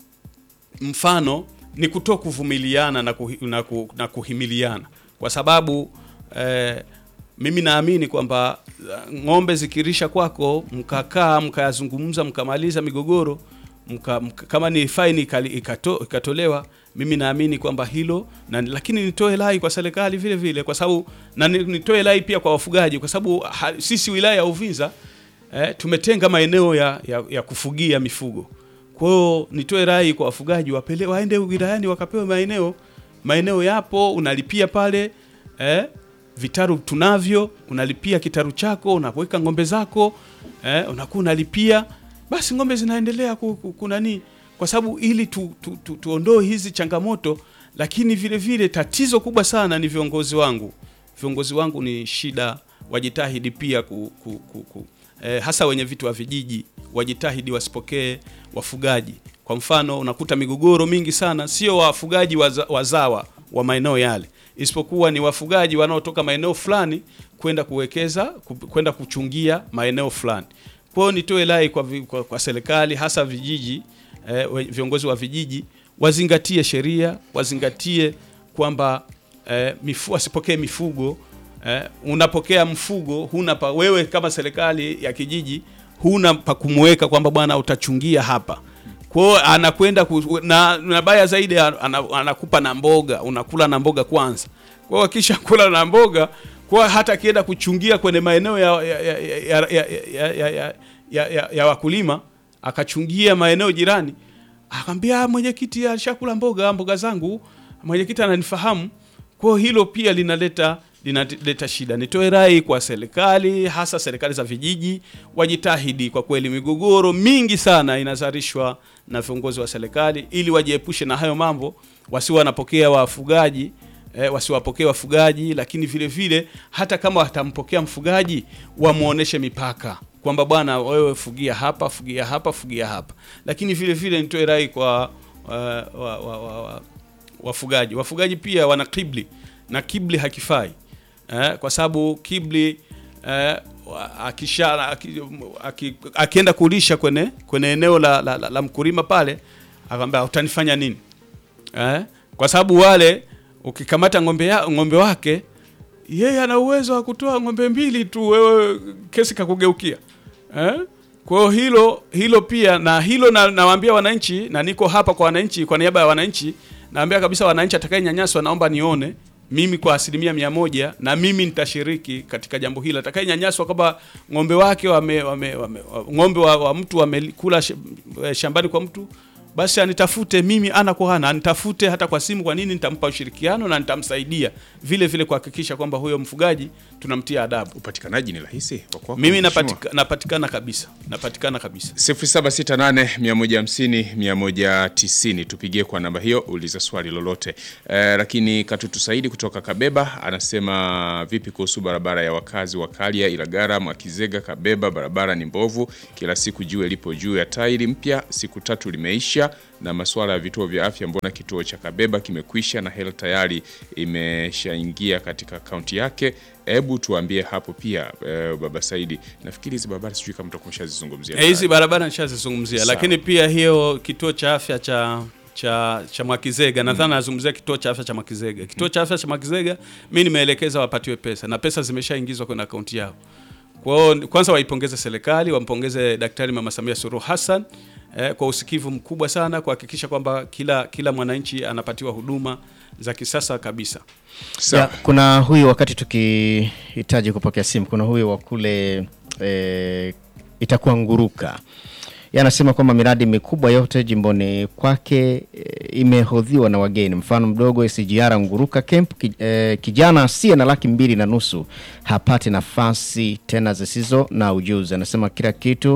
mfano ni kuto kuvumiliana na, kuhi, na, ku, na kuhimiliana kwa sababu eh, mimi naamini kwamba eh, ng'ombe zikirisha kwako mkakaa mkayazungumza mkamaliza migogoro mka, mka, kama ni faini ikali- ikato, ikatolewa mimi naamini kwamba hilo na, lakini nitoe rai kwa serikali vile vile kwa sababu na ni- nitoe rai pia kwa wafugaji kwa sababu ha, sisi wilaya ya Uvinza eh, tumetenga maeneo ya, ya, ya kufugia mifugo. Kwa hiyo nitoe rai kwa wafugaji wapele, waende wilayani wakapewe maeneo. Maeneo yapo, unalipia pale eh, vitaru tunavyo, unalipia kitaru chako, unaweka ng'ombe zako eh, unakuwa unalipia, basi ng'ombe zinaendelea ku- ku- kunani, kwa sababu ili tu, tu, tu, tuondoe hizi changamoto, lakini vile vile tatizo kubwa sana ni viongozi wangu. Viongozi wangu ni shida, wajitahidi pia ku, ku, ku, ku, eh, hasa wenye vitu wa vijiji wajitahidi wasipokee wafugaji. Kwa mfano, unakuta migogoro mingi sana sio wafugaji waza, wazawa wa maeneo yale, isipokuwa ni wafugaji wanaotoka maeneo fulani kwenda kuwekeza ku- kwenda kuchungia maeneo fulani. Kwa hiyo nitoe rai kwa, vi- kwa, kwa serikali hasa vijiji eh, we- viongozi wa vijiji wazingatie sheria, wazingatie kwamba eh, mifu, wasipokee mifugo eh, unapokea mfugo huna pa, wewe kama serikali ya kijiji huna pa kumweka kwamba bwana utachungia hapa kwa hiyo anakwenda ku, na, na baya zaidi ana, anakupa na mboga unakula na mboga kwanza kwa hiyo akisha kula na mboga kwa hata akienda kuchungia kwenye maeneo ya, ya, ya, ya, ya, ya, ya, ya, ya, ya, ya, ya wakulima akachungia maeneo jirani akamwambia "Ah, mwenyekiti alishakula mboga mboga zangu mwenyekiti ananifahamu kwa hiyo hilo pia linaleta linaleta shida. Nitoe rai kwa serikali, hasa serikali za vijiji, wajitahidi kwa kweli. Migogoro mingi sana inazalishwa na viongozi wa serikali, ili wajiepushe na hayo mambo, wasiwe wanapokea wafugaji eh, wasiwapokee wafugaji, lakini vile vile hata kama watampokea mfugaji wamuoneshe mipaka kwamba bwana, wewe fugia hapa, fugia hapa, fugia hapa. Lakini vile vile nitoe rai kwa uh, wa, wa, wa, wa, wafugaji wafugaji pia wana kibli na kibli hakifai eh, kwa sababu kibli eh, wa- akisha aki- aki- akienda kulisha kwenye kwenye eneo la, la, la, la mkulima pale akamwambia utanifanya nini eh? kwa sababu wale ukikamata ng'ombe, ya, ng'ombe wake yeye ana uwezo wa kutoa ng'ombe mbili tu, wewe kesi kakugeukia eh? Kwa hiyo hilo hilo pia na hilo na, nawaambia wananchi na niko hapa kwa wananchi, kwa niaba ya wananchi naambia kabisa wananchi, atakayenyanyaswa naomba nione mimi kwa asilimia mia moja na mimi nitashiriki katika jambo hili. Atakayenyanyaswa kwamba ng'ombe wake wame, wame, wame, ng'ombe wa, wa mtu wamekula sh- shambani kwa mtu basi anitafute mimi ana kwa ana, anitafute hata kwa simu. Kwa nini? Nitampa ushirikiano na nitamsaidia vile vile kuhakikisha kwamba huyo mfugaji tunamtia adabu. Upatikanaji ni rahisi wa kwako, Mimi mheshimiwa? napatika, napatikana kabisa, napatikana kabisa. 0768150190 tupigie kwa namba hiyo, uliza swali lolote. Eh, lakini Katutu Saidi kutoka Kabeba anasema vipi kuhusu barabara ya wakazi wa Kalia, Ilagara, Mwakizega, Kabeba? Barabara ni mbovu, kila siku jiwe lipo juu ya tairi mpya, siku tatu limeisha. Na masuala ya vituo vya afya, mbona kituo cha Kabeba kimekwisha na hela tayari imeshaingia katika akaunti yake? Hebu tuambie hapo pia eh, baba Saidi. Nafikiri hizi barabara sijui kama mtakuwa mshazizungumzia. Eh, Hizi barabara nishazizungumzia, Sawa. lakini pia hiyo kituo cha afya cha cha cha Mwakizega nadhani nazungumzia kituo cha afya cha Mwakizega. Kituo cha afya cha Mwakizega mimi nimeelekeza wapatiwe pesa na pesa zimeshaingizwa kwenye akaunti yao. Kwa hiyo kwanza waipongeze serikali, wampongeze Daktari Mama Samia Suluhu Hassan eh, kwa usikivu mkubwa sana kuhakikisha kwamba kila kila mwananchi anapatiwa huduma za kisasa kabisa. Sawa. Ya, kuna huyu wakati tukihitaji kupokea simu, kuna huyu wa kule e, itakuwa Nguruka Yeye anasema kwamba miradi mikubwa yote jimboni kwake e, imehodhiwa na wageni. Mfano mdogo SGR Nguruka Camp ki, e, kijana asiye na laki mbili na nusu hapati nafasi tena zisizo na ujuzi. Anasema kila kitu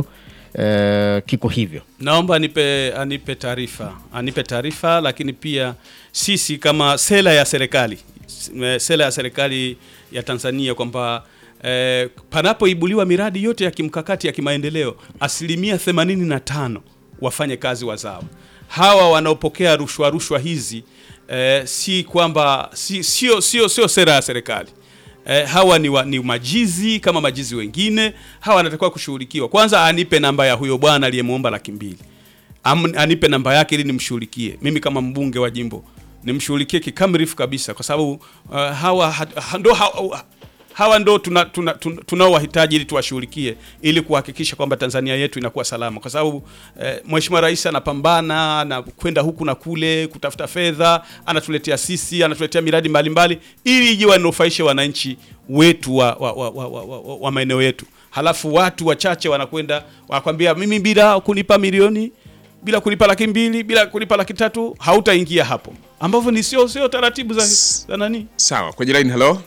e, kiko hivyo. Naomba anipe anipe taarifa anipe taarifa, lakini pia sisi kama sera ya serikali s- sera ya serikali ya Tanzania kwamba eh, panapoibuliwa miradi yote ya kimkakati ya kimaendeleo asilimia 85 wafanye kazi wazawa. Hawa wanaopokea rushwa rushwa hizi eh, si kwamba si, sio sio sio sera ya serikali. Eh, hawa ni, wa, ni majizi kama majizi wengine. Hawa wanatakiwa kushughulikiwa. Kwanza anipe namba ya huyo bwana aliyemwomba laki mbili Am, anipe namba yake ili nimshughulikie mimi kama mbunge wa jimbo nimshughulikie kikamilifu kabisa, kwa sababu uh, hawa ha, ha, ndo hawa, hawa ndo tunaowahitaji tuna, tuna, tunaowahitaji ili tuwashughulikie ili kuhakikisha kwamba Tanzania yetu inakuwa salama, kwa sababu eh, Mheshimiwa Rais anapambana na kwenda huku na kule kutafuta fedha, anatuletea sisi, anatuletea miradi mbalimbali ili ije wanufaishe wananchi wetu wa, wa, wa, wa, wa, wa, wa maeneo yetu, halafu watu wachache wanakwenda wanakwambia mimi bila kunipa milioni bila kulipa laki mbili bila kulipa laki tatu hautaingia hapo, ambavyo ni sio sio taratibu za, za nani. Sawa, kwenye line hello.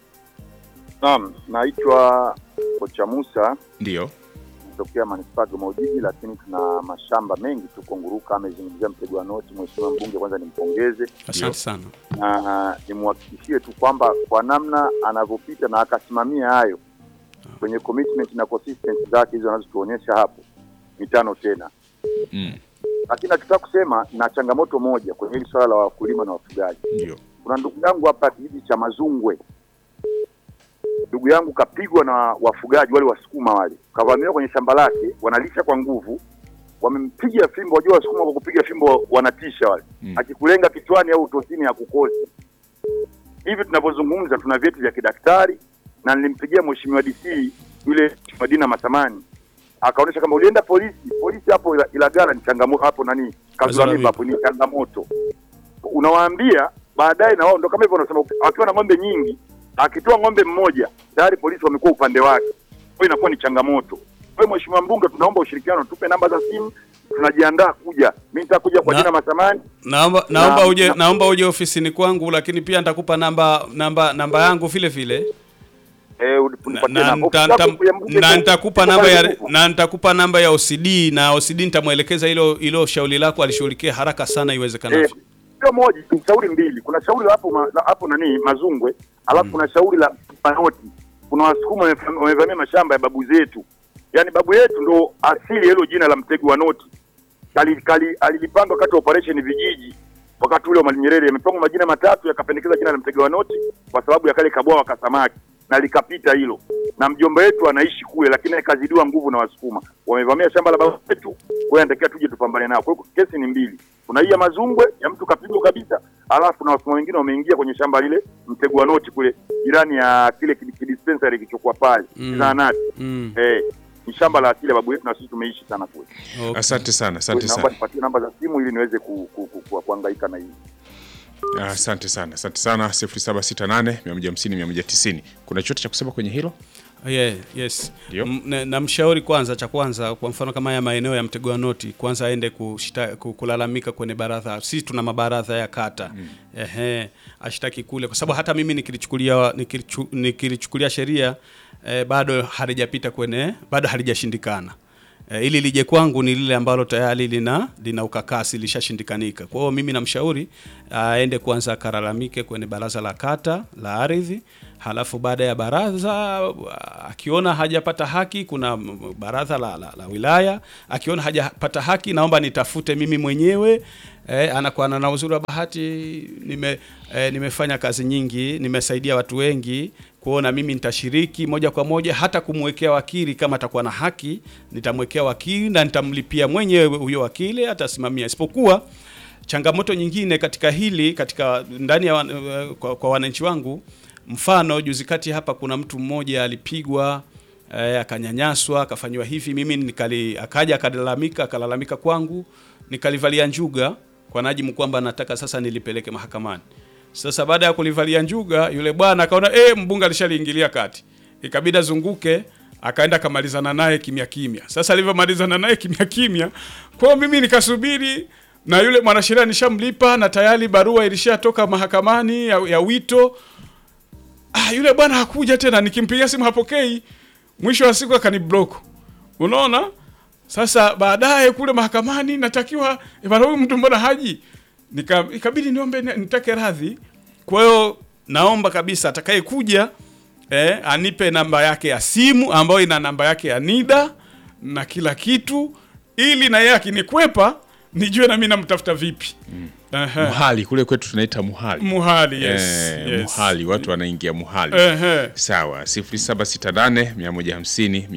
Naam, naitwa Kocha Musa Ndio. natokea manispaa ya Dodoma Ujiji, lakini tuna mashamba mengi tuko Nguruka. Amezungumzia mtego wa noti, mheshimiwa mbunge, kwanza nimpongeze Asante sana. na nimhakikishie tu kwamba kwa namna anavyopita na akasimamia hayo kwenye commitment na consistency zake hizo anazotuonyesha hapo mitano tena. Mm. Lakini nataka kusema na changamoto moja kwenye hili swala la wakulima na wafugaji. Ndio. Kuna ndugu yangu hapa kijiji cha Mazungwe, ndugu yangu kapigwa na wafugaji wale wasukuma wale, kavamiwa kwenye shamba lake, wanalisha kwa nguvu, wamempiga fimbo. Wajua wasukuma kwa kupiga fimbo wanatisha wale, Mm. akikulenga kichwani au utosini hakukosi. Hivi tunavyozungumza tuna vyeti vya kidaktari, na nilimpigia mheshimiwa DC yule Mheshimiwa Dina Masamani akaonyesha kama ulienda polisi, polisi hapo Ila- Ilagala ni changamoto hapo, nani Kazura Mimba hapo ni changamoto unawaambia baadaye, na wao ndo kama hivyo wanasema, akiwa na ng'ombe nyingi, akitoa ng'ombe mmoja tayari polisi wamekuwa upande wake, kwa hiyo inakuwa ni changamoto. Kwa hiyo Mheshimiwa Mbunge, tunaomba ushirikiano, tupe namba za simu, tunajiandaa kuja. Mimi nitakuja kwa Na- jina Masamani. Naomba naomba Na- uje na- naomba uje ofisini kwangu, lakini pia nitakupa namba namba namba yangu vile vile Eh, na, unipatie na, namba. nita- Ofisi yako nita- ya mbunge na iko- nitakupa iko namba pale ya Ruvu. na nitakupa namba ya OCD na OCD nitamwelekeza hilo hilo shauri lako alishughulikie haraka sana Eh, iwezekanavyo. sio moja, ni shauri mbili. Kuna shauri la hapo ma, la hapo nani Mazungwe, alafu kuna shauri la Panoti. Kuna wasukuma wamef- wamevamia mashamba ya babu zetu, yaani babu yetu ndo asili ya hilo jina la mtego wa noti. Kali, kali, alilipanga wakati wa operation vijiji, wakati ule wa Mwalimu Nyerere, yamepangwa majina matatu, yakapendekeza jina la mtego wa noti kwa sababu ya kale kabwawa ka samaki na likapita hilo, na mjomba wetu anaishi kule, lakini akazidiwa nguvu na Wasukuma, wamevamia shamba la baba wetu. Kwa hiyo anatakiwa tuje tupambane nao. Kwa hiyo kesi ni mbili, kuna hii ya Mazungwe ya mtu kapigwa kabisa, alafu na Wasukuma wengine wameingia kwenye shamba lile mtego wa noti kule jirani ya kile kidi- kidispensary kilichokuwa pale Mm. zahanati. Mm. Eh, ni shamba la asili ya babu yetu na sisi tumeishi sana kule. Okay. Asante sana, asante Naomba sana. nipatie namba za simu ili niweze ku, ku, ku, ku, kuhangaika na hii. Asante sana, asante sana. 0768 150 190. Kuna chochote cha kusema kwenye hilo? Yeah, yes. Ndio. M- na- Namshauri kwanza, cha kwanza, kwa mfano kama haya maeneo ya mtego wa noti, kwanza aende kushita, ku- kulalamika kwenye baraza. Sisi tuna mabaradha ya kata ehe, ashtaki kule, kwa sababu hata mimi nikilichukulia nikilichu, nikilichukulia sheria eh, bado halijapita kwenye, bado halijashindikana. Eh, ili lije kwangu ni lile ambalo tayari lina lina ukakasi lishashindikanika. Kwa hiyo mimi namshauri aende kwanza akalalamike kwenye baraza la kata la ardhi, halafu baada ya baraza akiona hajapata haki, kuna m- baraza la, la, la wilaya, akiona hajapata haki, naomba nitafute mimi mwenyewe. Eh, anakuwa na uzuri wa bahati nime, eh, nimefanya kazi nyingi, nimesaidia watu wengi kuona mimi nitashiriki moja kwa moja hata kumwekea wakili kama atakuwa na haki, nitamwekea wakili na nitamlipia mwenyewe huyo wakili, atasimamia. Isipokuwa changamoto nyingine katika hili katika ndani ya wan, eh, kwa, kwa wananchi wangu, mfano juzi kati hapa kuna mtu mmoja alipigwa eh, akanyanyaswa akafanyiwa hivi, mimi nikali, akaja akalalamika akalalamika kwangu, nikalivalia njuga kwa najimu kwamba nataka sasa nilipeleke mahakamani. Sasa baada ya kulivalia njuga, yule bwana akaona eh, mbunge alishaliingilia kati, ikabidi azunguke, akaenda akamalizana naye kimya kimya. Sasa alivyomalizana naye kimya kimya, kwa hiyo mimi nikasubiri na yule mwanasheria nishamlipa na tayari barua ilishatoka mahakamani ya, ya wito. Ah, yule bwana hakuja tena, nikimpigia simu hapokei. Mwisho wa siku akaniblock. Unaona? Sasa baadaye kule mahakamani natakiwa eh, bwana huyu mtu mbona haji? Nika, ikabidi niombe ni- nitake radhi. Kwa hiyo naomba kabisa atakaye kuja eh, anipe namba yake ya simu ambayo ina namba yake ya NIDA na kila kitu ili na yeye akinikwepa nijue na mimi namtafuta vipi. Ehe. Muhali kule kwetu tunaita muhali. Muhali, yes. Eh, yes. Muhali watu wanaingia muhali. Ehe. Sawa, 0768 150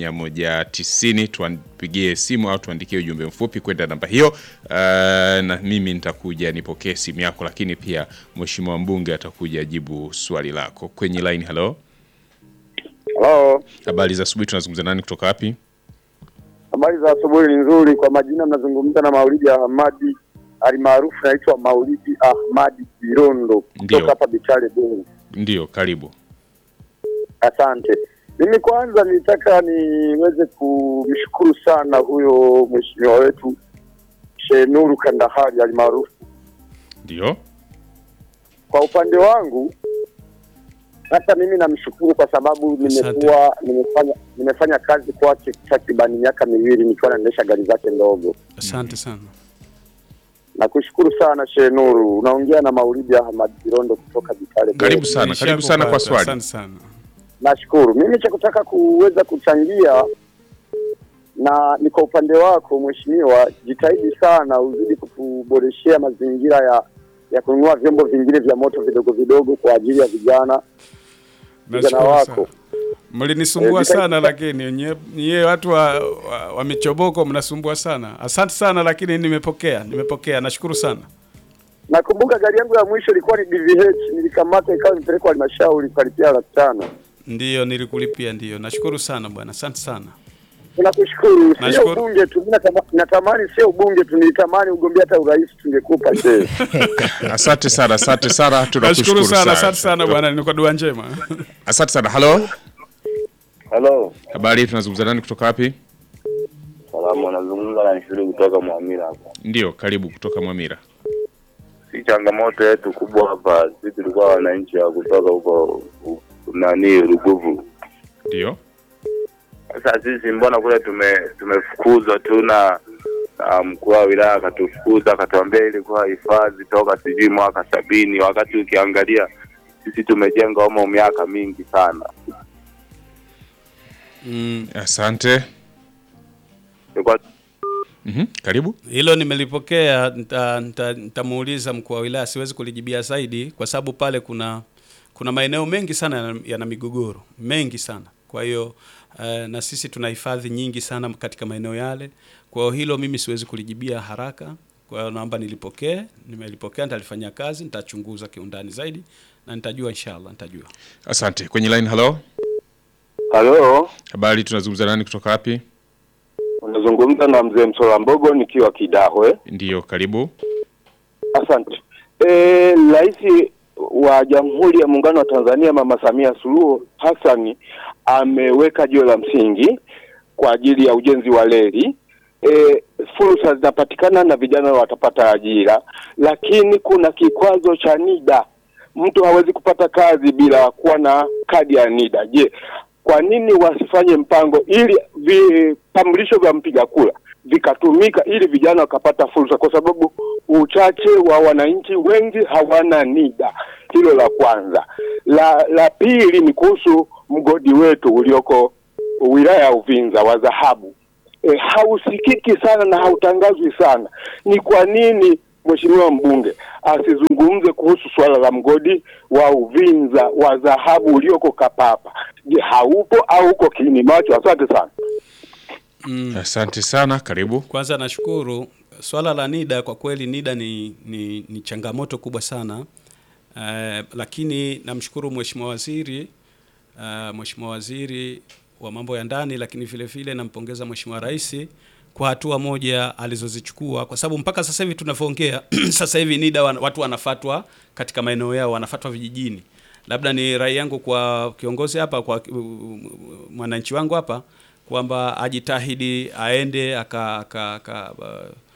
190 tupigie simu au tuandikie ujumbe mfupi kwenda namba hiyo. Uh, na mimi nitakuja nipokee simu yako, lakini pia mheshimiwa mbunge atakuja jibu swali lako kwenye line. Hello, Halo, habari za asubuhi, tunazungumza nani kutoka wapi? habari za asubuhi ni nzuri. Kwa majina mnazungumza na Maulidi Ahmadi alimaarufu naitwa Maulidi Ahmadi Kirondo Ndio. kutoka hapa Bichale Bungu. Ndio, karibu. Asante. Mimi kwanza nitaka niweze kumshukuru sana huyo mheshimiwa wetu Shenuru Kandahari alimaarufu. Ndio, Kwa upande wangu hata mimi namshukuru kwa sababu nimekuwa nimefanya nimefanya kazi kwake takribani miaka miwili nikiwa naendesha gari zake ndogo. Asante sana. Nakushukuru sana Shenuru. Unaongea na Maulidi Ahmad Kirondo kutoka Bitale. karibu sana, karibu sana kwa Nishakupata, swali. Asante sana. Nashukuru. Mimi cha kutaka kuweza kuchangia na ni kwa upande wako mheshimiwa, jitahidi sana uzidi kutuboreshea mazingira ya ya kununua vyombo vingine vya moto vidogo vidogo kwa ajili ya vijana vijana Nashukuru wako. sana. Mlinisumbua Eh, sana lakini nye, nye watu wa, wa, wa michoboko mnasumbua sana. Asante sana lakini nimepokea, nimepokea. Nashukuru sana. Nakumbuka gari yangu ya mwisho ilikuwa ni DVH, nilikamata ikawa imepelekwa halmashauri kalipia laki tano. Ndiyo nilikulipia, ndiyo. Nashukuru sana bwana. Asante sana. Tunakushukuru. Sio Nashukuru. ubunge tu, mimi natama- natamani sio ubunge tu, nitamani ugombea hata urais tungekupa shehe. Asante sana, asante sana, Nashukuru tunakushukuru sana, asante sana bwana. Ni kwa dua njema. Asante sana. Halo, Halo, habari, tunazungumza nani kutoka wapi? salamu, anazungumza na Nshuru kutoka Mwamira hapa. Ndio, karibu kutoka Mwamira. Si changamoto yetu kubwa hapa, sisi tulikuwa wananchi wa kutoka huko u- nani Ruguvu. Ndio, Sasa sisi mbona kule tume tumefukuzwa tu na na mkuu wa wilaya akatufukuza, akatuambia ilikuwa hifadhi toka sijui mwaka sabini, wakati ukiangalia sisi tumejenga humo miaka mingi sana. Mm. asante. Tulikuwa Mhm, karibu. Hilo nimelipokea, nita- nita- nitamuuliza mkuu wa wilaya, siwezi kulijibia zaidi kwa sababu pale kuna kuna maeneo mengi sana yana, yana migogoro mengi sana. Kwa hiyo eh, na sisi tuna hifadhi nyingi sana katika maeneo yale. Kwa hiyo hilo mimi siwezi kulijibia haraka. Kwa hiyo naomba nilipokee, nimelipokea, nitalifanyia kazi, nitachunguza kiundani zaidi na nitajua inshallah, nitajua. Asante. Kwenye line, halo, Halo, habari, tunazungumza nani kutoka wapi? unazungumza na mzee Msola Mbogo nikiwa Kidahwe. Ndio, karibu. Asante. Eh, Rais wa Jamhuri ya Muungano wa Tanzania Mama Samia Suluhu Hassan ameweka jiwe la msingi kwa ajili ya ujenzi wa reli. E, fursa zinapatikana na vijana watapata ajira, lakini kuna kikwazo cha NIDA. Mtu hawezi kupata kazi bila kuwa na kadi ya NIDA. Je, kwa nini wasifanye mpango ili vitambulisho vya mpiga kura vikatumika ili vijana wakapata fursa, kwa sababu uchache wa wananchi wengi hawana NIDA. Hilo la kwanza. La la pili ni kuhusu mgodi wetu ulioko wilaya ya Uvinza wa dhahabu. E, hausikiki sana na hautangazwi sana. Ni kwa nini mheshimiwa mbunge asizungumze kuhusu suala la mgodi wa Uvinza wa dhahabu ulioko Kapapa? Je, haupo au uko kiini macho? Asante sana. Asante sana, karibu. Kwanza nashukuru swala la NIDA. Kwa kweli NIDA ni, ni, ni changamoto kubwa sana uh, lakini namshukuru mheshimiwa waziri uh, mheshimiwa waziri wa mambo ya ndani, lakini vile vile nampongeza mheshimiwa rais kwa hatua moja alizozichukua, kwa sababu mpaka sasa hivi tunavyoongea sasa hivi NIDA wan, watu wanafatwa katika maeneo yao, wanafatwa vijijini. Labda ni rai yangu kwa kiongozi hapa, kwa uh, mwananchi wangu hapa kwamba ajitahidi aende aka, aka, aka, uh,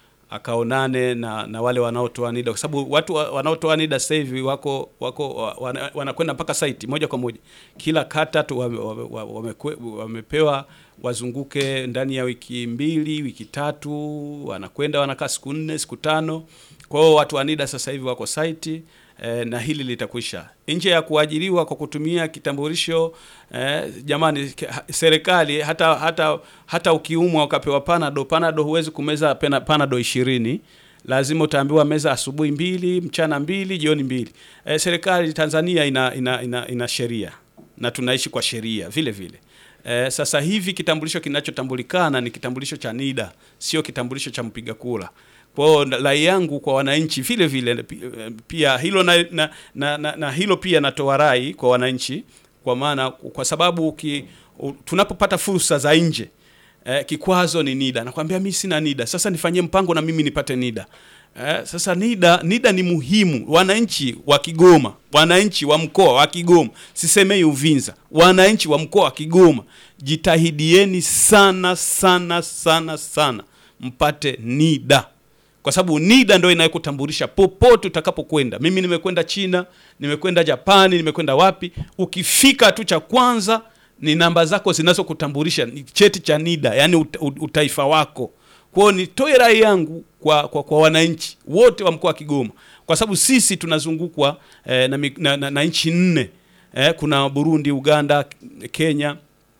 akaonane na, na wale wanaotoa NIDA kwa sababu watu wa- wanaotoa NIDA sasa hivi wako wako wa- wana- wanakwenda mpaka site moja kwa moja, kila kata tu wame, wame, wame, wamepewa wazunguke ndani ya wiki mbili wiki tatu, wanakwenda wanakaa siku nne siku tano. Kwa hiyo watu wa NIDA sasa hivi wako site eh, na hili litakwisha. Nje ya kuajiriwa kwa kutumia kitambulisho eh, jamani, ke- ha- serikali hata hata hata ukiumwa ukapewa panado, panado huwezi kumeza pena, panado ishirini lazima utaambiwa meza asubuhi mbili, mchana mbili, jioni mbili. Eh, serikali Tanzania ina ina, ina, ina sheria na tunaishi kwa sheria vile vile. Eh, sasa hivi kitambulisho kinachotambulikana ni kitambulisho cha NIDA, sio kitambulisho cha mpiga kura. Kwa hiyo na- rai yangu kwa wananchi vile vile pi- eh, pia hilo na, na, na, na, na hilo pia natoa rai kwa wananchi, kwa maana kwa sababu uki, u, tunapopata fursa za nje eh, kikwazo ni NIDA. Nakwambia mimi sina NIDA, sasa nifanyie mpango na mimi nipate NIDA. Eh, sasa NIDA, NIDA ni muhimu. Wananchi wa Kigoma, wananchi wa mkoa wa Kigoma, sisemei Uvinza, wananchi wa mkoa wa Kigoma, jitahidieni sana sana sana sana mpate NIDA kwa sababu NIDA ndio inayokutambulisha popote utakapokwenda. Mimi nimekwenda China, nimekwenda Japani, nimekwenda wapi, ukifika tu cha kwanza ni namba zako zinazokutambulisha, ni cheti cha NIDA, yani ut, ut, utaifa wako. Kwa hiyo nitoe rai yangu kwa, kwa, kwa wananchi wote wa mkoa wa Kigoma, kwa sababu sisi tunazungukwa eh, na, mi- na, na, na nchi nne eh, kuna Burundi, Uganda, Kenya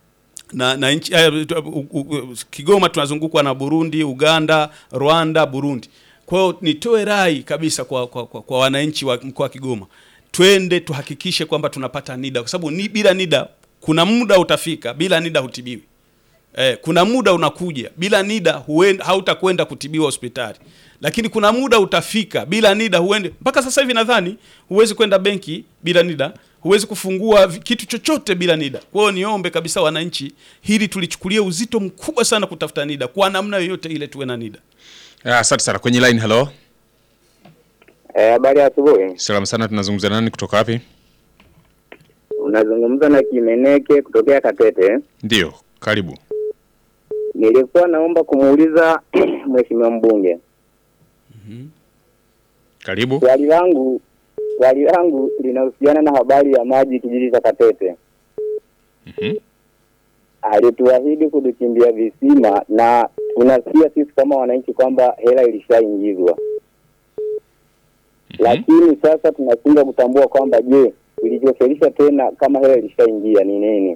na, na nchi, eh, tu- u- u- u- Kigoma tunazungukwa na Burundi, Uganda, Rwanda, Burundi. Kwa hiyo nitoe rai kabisa kwa, kwa, kwa, kwa wananchi wa mkoa wa Kigoma, twende tuhakikishe kwamba tunapata NIDA kwa sababu ni, bila NIDA kuna muda utafika, bila NIDA hutibiwi. Eh, kuna muda unakuja bila NIDA huenda, hautakwenda kutibiwa hospitali, lakini kuna muda utafika bila NIDA huende. Mpaka sasa hivi nadhani huwezi kwenda benki bila NIDA, huwezi kufungua vi- kitu chochote bila NIDA. Kwa hiyo niombe kabisa wananchi, hili tulichukulie uzito mkubwa sana kutafuta NIDA kwa namna yoyote ile, tuwe na NIDA. Ah, Asante sana. Kwenye line, hello. Habari ya asubuhi. Salamu sana, tunazungumza nani kutoka wapi? Unazungumza na Kimeneke kutokea Katete. Ndio, karibu. Nilikuwa naomba kumuuliza mheshimiwa mbunge Karibu. swali langu swali langu linahusiana na habari ya maji kijiji cha Katete. Mhm. Alituahidi kutuchimbia visima na tunasikia sisi kama wananchi kwamba hela ilishaingizwa, lakini sasa tunashindwa kutambua kwamba je, kilichofelisha tena kama hela ilishaingia ni nini?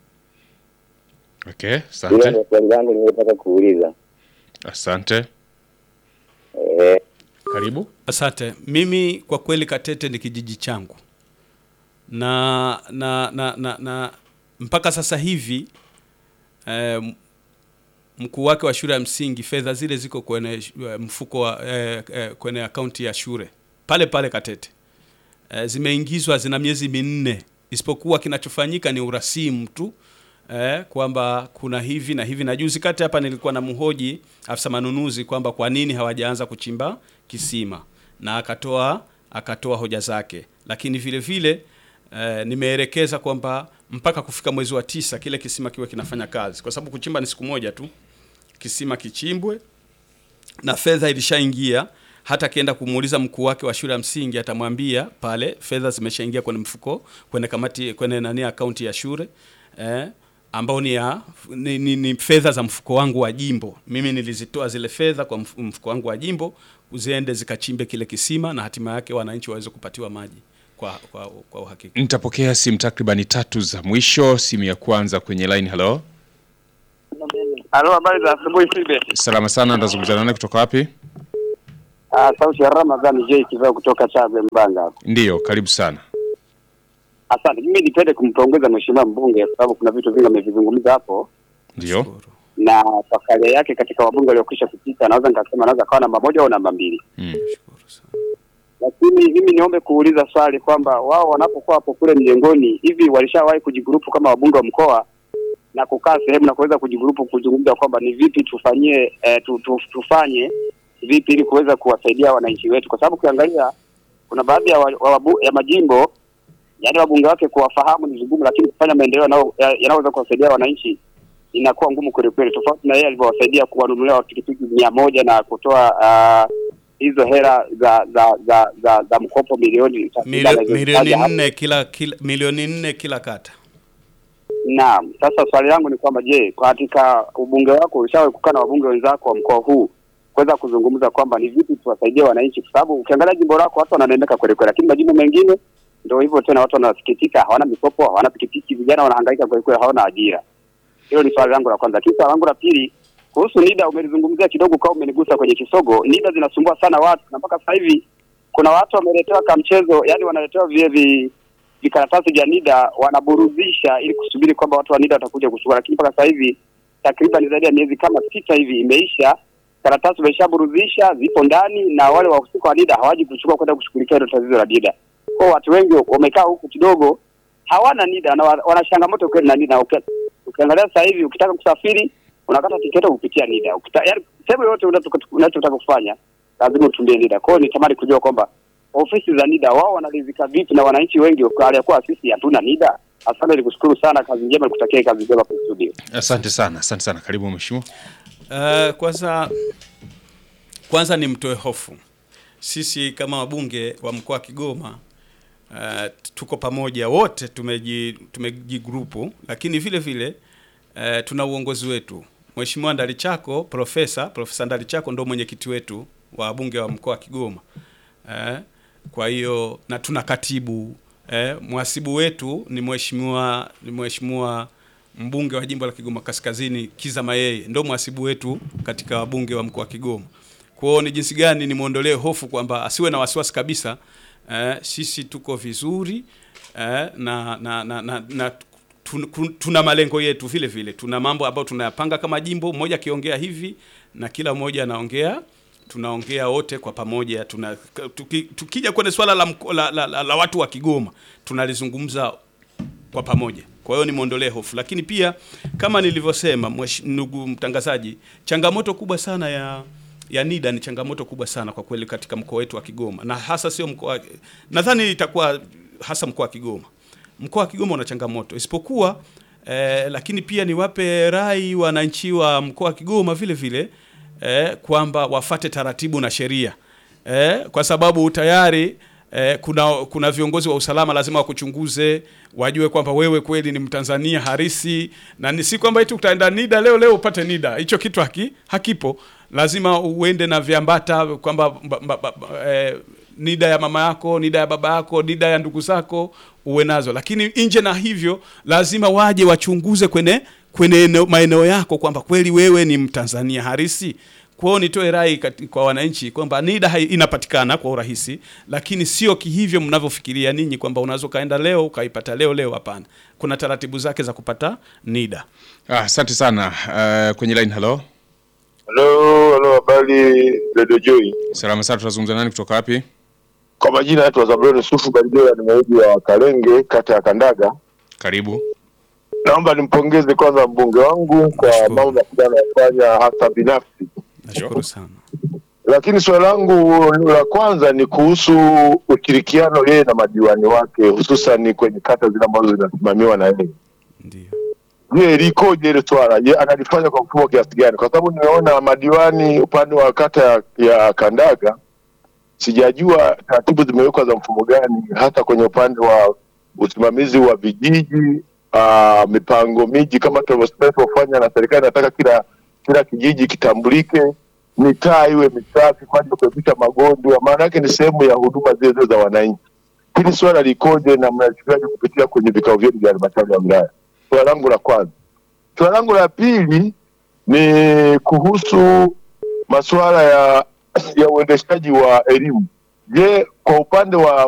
Okay, Hilo asante. ndio swali langu nililotaka kuuliza. Asante. Eh, Karibu. Asante. Mimi kwa kweli Katete ni kijiji changu na na na, na, na mpaka sasa hivi eh, mkuu wake wa shule ya msingi fedha zile ziko kwenye eh, mfuko wa eh, eh, kwenye akaunti ya shule pale pale Katete eh, zimeingizwa zina miezi minne, isipokuwa kinachofanyika ni urasimu tu eh, kwamba kuna hivi na hivi. Na juzi kati hapa nilikuwa na mhoji afisa manunuzi kwamba kwa nini hawajaanza kuchimba kisima, na akatoa akatoa hoja zake, lakini vile vile eh, nimeelekeza kwamba mpaka kufika mwezi wa tisa kile kisima kiwe kinafanya kazi, kwa sababu kuchimba ni siku moja tu, kisima kichimbwe na fedha ilishaingia. Hata akienda kumuuliza mkuu wake wa shule ya msingi atamwambia pale fedha zimeshaingia kwenye mfuko, kwenye kamati, kwenye nani akaunti ya shule eh, ambao ni, ya, ni, ni, ni fedha za mfuko wangu wa jimbo. Mimi nilizitoa zile fedha kwa mf- mfuko wangu wa jimbo ziende zikachimbe kile kisima na hatima yake wananchi waweze kupatiwa maji kwa, kwa, kwa uhakika. Nitapokea simu takribani tatu za mwisho. Simu ya kwanza kwenye line. Halo, Halo, habari za asubuhi Sibe. salama sana. Ndazungumza nani kutoka wapi? Ah, sauti ya Ramadhani J Kivao kutoka Chagwe Mbanga. hapa. Ndiyo, karibu sana. Asante. Mimi nipende kumpongeza mheshimiwa mbunge kwa sababu kuna vitu vingi amevizungumza hapo Ndiyo, Shukuru. na kwa karia yake katika wabunge waliokwisha kupita, naweza nikasema anaweza kawa namba moja au namba mbili, mm. Shukuru sana. lakini mimi niombe kuuliza swali kwamba wao wanapokuwa hapo kule mjengoni, hivi walishawahi kujigrupu kama wabunge wa mkoa na kukaa sehemu na kuweza kujigrupu kuzungumza kwamba ni vipi tufanyie eh, tu, tu, tufanye vipi ili kuweza kuwasaidia wananchi wetu, kwa sababu ukiangalia kuna baadhi ya, wa, wa, wabu- ya majimbo yaani wabunge wake kuwafahamu ni vigumu, lakini kufanya maendeleo yanao- ya- yanayoweza kuwasaidia wananchi inakuwa ngumu kweli kweli, tofauti na yeye alivyowasaidia kuwanunulia pikipiki mia moja na kutoa ah, hizo hela za za za za, za mkopo milioni takriban Milio- milioni alizozitaja hapo. nne kila, kila milioni nne kila kata. Naam, sasa swali langu ni kwamba je, katika ubunge wako ulishawahi kukaa na wabunge wenzako wa mkoa huu kuweza kuzungumza kwamba ni vipi tuwasaidie wananchi, kwa sababu ukiangalia jimbo lako watu wananemeka kweli kweli, lakini majimbo mengine ndio hivyo tena, watu wanasikitika, hawana mikopo, hawana pikipiki, vijana wanahangaika kweli kweli, hawana ajira. Hilo ni swali langu la kwanza. Lakini swali langu la pili kuhusu NIDA, umelizungumzia kidogo, kama umenigusa kwenye kisogo. NIDA zinasumbua sana watu, na mpaka sasa hivi kuna watu wameletewa kamchezo, yani wanaletewa vile vi vikaratasi vya NIDA wanaburudisha ili kusubiri kwamba watu wa NIDA watakuja kuchukua, lakini mpaka sasa hivi takriban zaidi ya miezi kama sita hivi imeisha, karatasi wameshaburudisha, zipo ndani na wale wahusika wa NIDA hawaji kuchukua kwenda kushughulikia hilo tatizo la NIDA. Kwa hiyo watu wengi wamekaa huku kidogo hawana NIDA na wa- wana changamoto kweli na NIDA. Uki- Ukiangalia sasa hivi ukitaka kusafiri unakata tiketi kupitia NIDA. Ukita, yani sehemu yoyote unataka- unachotaka kufanya lazima utumie NIDA. Kwa hiyo nitamani kujua kwamba ofisi za NIDA wao wanaridhika vipi na wananchi wengi waliokuwa sisi hatuna NIDA. Asante, nikushukuru sana, kazi njema, nikutakia kazi njema kwa studio. Asante sana, asante sana. Karibu mheshimiwa. Uh, kwanza kwanza ni mtoe hofu. Sisi kama wabunge wa mkoa wa Kigoma uh, tuko pamoja wote, tumeji tumejigrupu, lakini vile vile uh, tuna uongozi wetu. Mheshimiwa Ndalichako, profesa profesa Ndalichako ndo mwenyekiti wetu wa wabunge wa mkoa wa Kigoma. Eh, kwa hiyo na tuna katibu eh, mhasibu wetu ni mheshimiwa ni mheshimiwa mbunge wa jimbo la Kigoma Kaskazini Kiza Mayeye, ndo mhasibu wetu katika wabunge wa mkoa wa Kigoma. Kwa hiyo ni jinsi gani nimwondolee hofu kwamba asiwe na wasiwasi kabisa. Eh, sisi tuko vizuri eh, na na na, na, na tun- kun- tuna malengo yetu vile vile, tuna mambo ambayo tunayapanga kama jimbo, mmoja akiongea hivi na kila mmoja anaongea tunaongea wote kwa pamoja tuna, tuki, tukija kwenye swala la, mko- la, la, la, la watu wa Kigoma tunalizungumza kwa pamoja. Kwa hiyo nimwondolee hofu, lakini pia kama nilivyosema, mwesh- ndugu mtangazaji, changamoto kubwa sana ya ya NIDA ni changamoto kubwa sana kwa kweli katika mkoa wetu wa Kigoma, na hasa sio mkoa, nadhani itakuwa hasa mkoa wa Kigoma. Mkoa wa Kigoma una changamoto isipokuwa eh, lakini pia niwape rai wananchi wa mkoa wa Kigoma vile vile eh, kwamba wafate taratibu na sheria eh, kwa sababu tayari eh, kuna kuna viongozi wa usalama lazima wakuchunguze, wajue kwamba wewe kweli ni Mtanzania harisi, na ni si kwamba eti utaenda NIDA leo leo upate NIDA. Hicho kitu haki, hakipo. Lazima uende na viambata kwamba mba- mba- mba- eh, NIDA ya mama yako, NIDA ya baba yako, NIDA ya ndugu zako uwe nazo, lakini nje na hivyo lazima waje wachunguze kwenye kwenye eneo- maeneo yako kwamba kweli wewe ni Mtanzania harisi. Kwa hiyo nitoe rai kati- kwa wananchi kwamba NIDA hai- inapatikana kwa urahisi, lakini sio kihivyo mnavyofikiria ninyi kwamba unaweza ukaenda leo ukaipata leo leo. Hapana, kuna taratibu zake za kupata NIDA. Ah, Asante sana. Uh, kwenye line, halo. Halo, halo, habari Radio Joy. Salama sana, tunazungumza nani kutoka wapi? Kwa majina yetu Zabloni Sufu Barijoya, ni mwenyeji wa Kalenge, kata ya Kandaga. Karibu. Naomba nimpongeze kwanza mbunge wangu kwa Nashukuru. mambo makubwa anayofanya hasa binafsi, Nashukuru sana. lakini swali langu la kwanza ni kuhusu ushirikiano yeye na madiwani wake, hususan kwenye kata zile ambazo zinasimamiwa na yeye. Ndio. Je, likoje ile swala? Je, analifanya kwa mfumo kiasi gani? Kwa sababu nimeona madiwani upande wa kata ya, ya Kandaga, sijajua taratibu zimewekwa za mfumo gani, hata kwenye upande wa usimamizi wa vijiji uh, mipango miji kama tunavyofanya na serikali inataka kila kila kijiji kitambulike, mitaa iwe misafi kwa ajili ya kuepusha magonjwa, maana yake ni sehemu ya huduma zile zile za wananchi. Hili swala likoje na mnachukuaje kupitia kwenye vikao vyenu vya halmashauri ya wilaya? Swala langu la kwanza. Swala langu la pili ni kuhusu masuala ya ya uendeshaji wa elimu. Je, kwa upande wa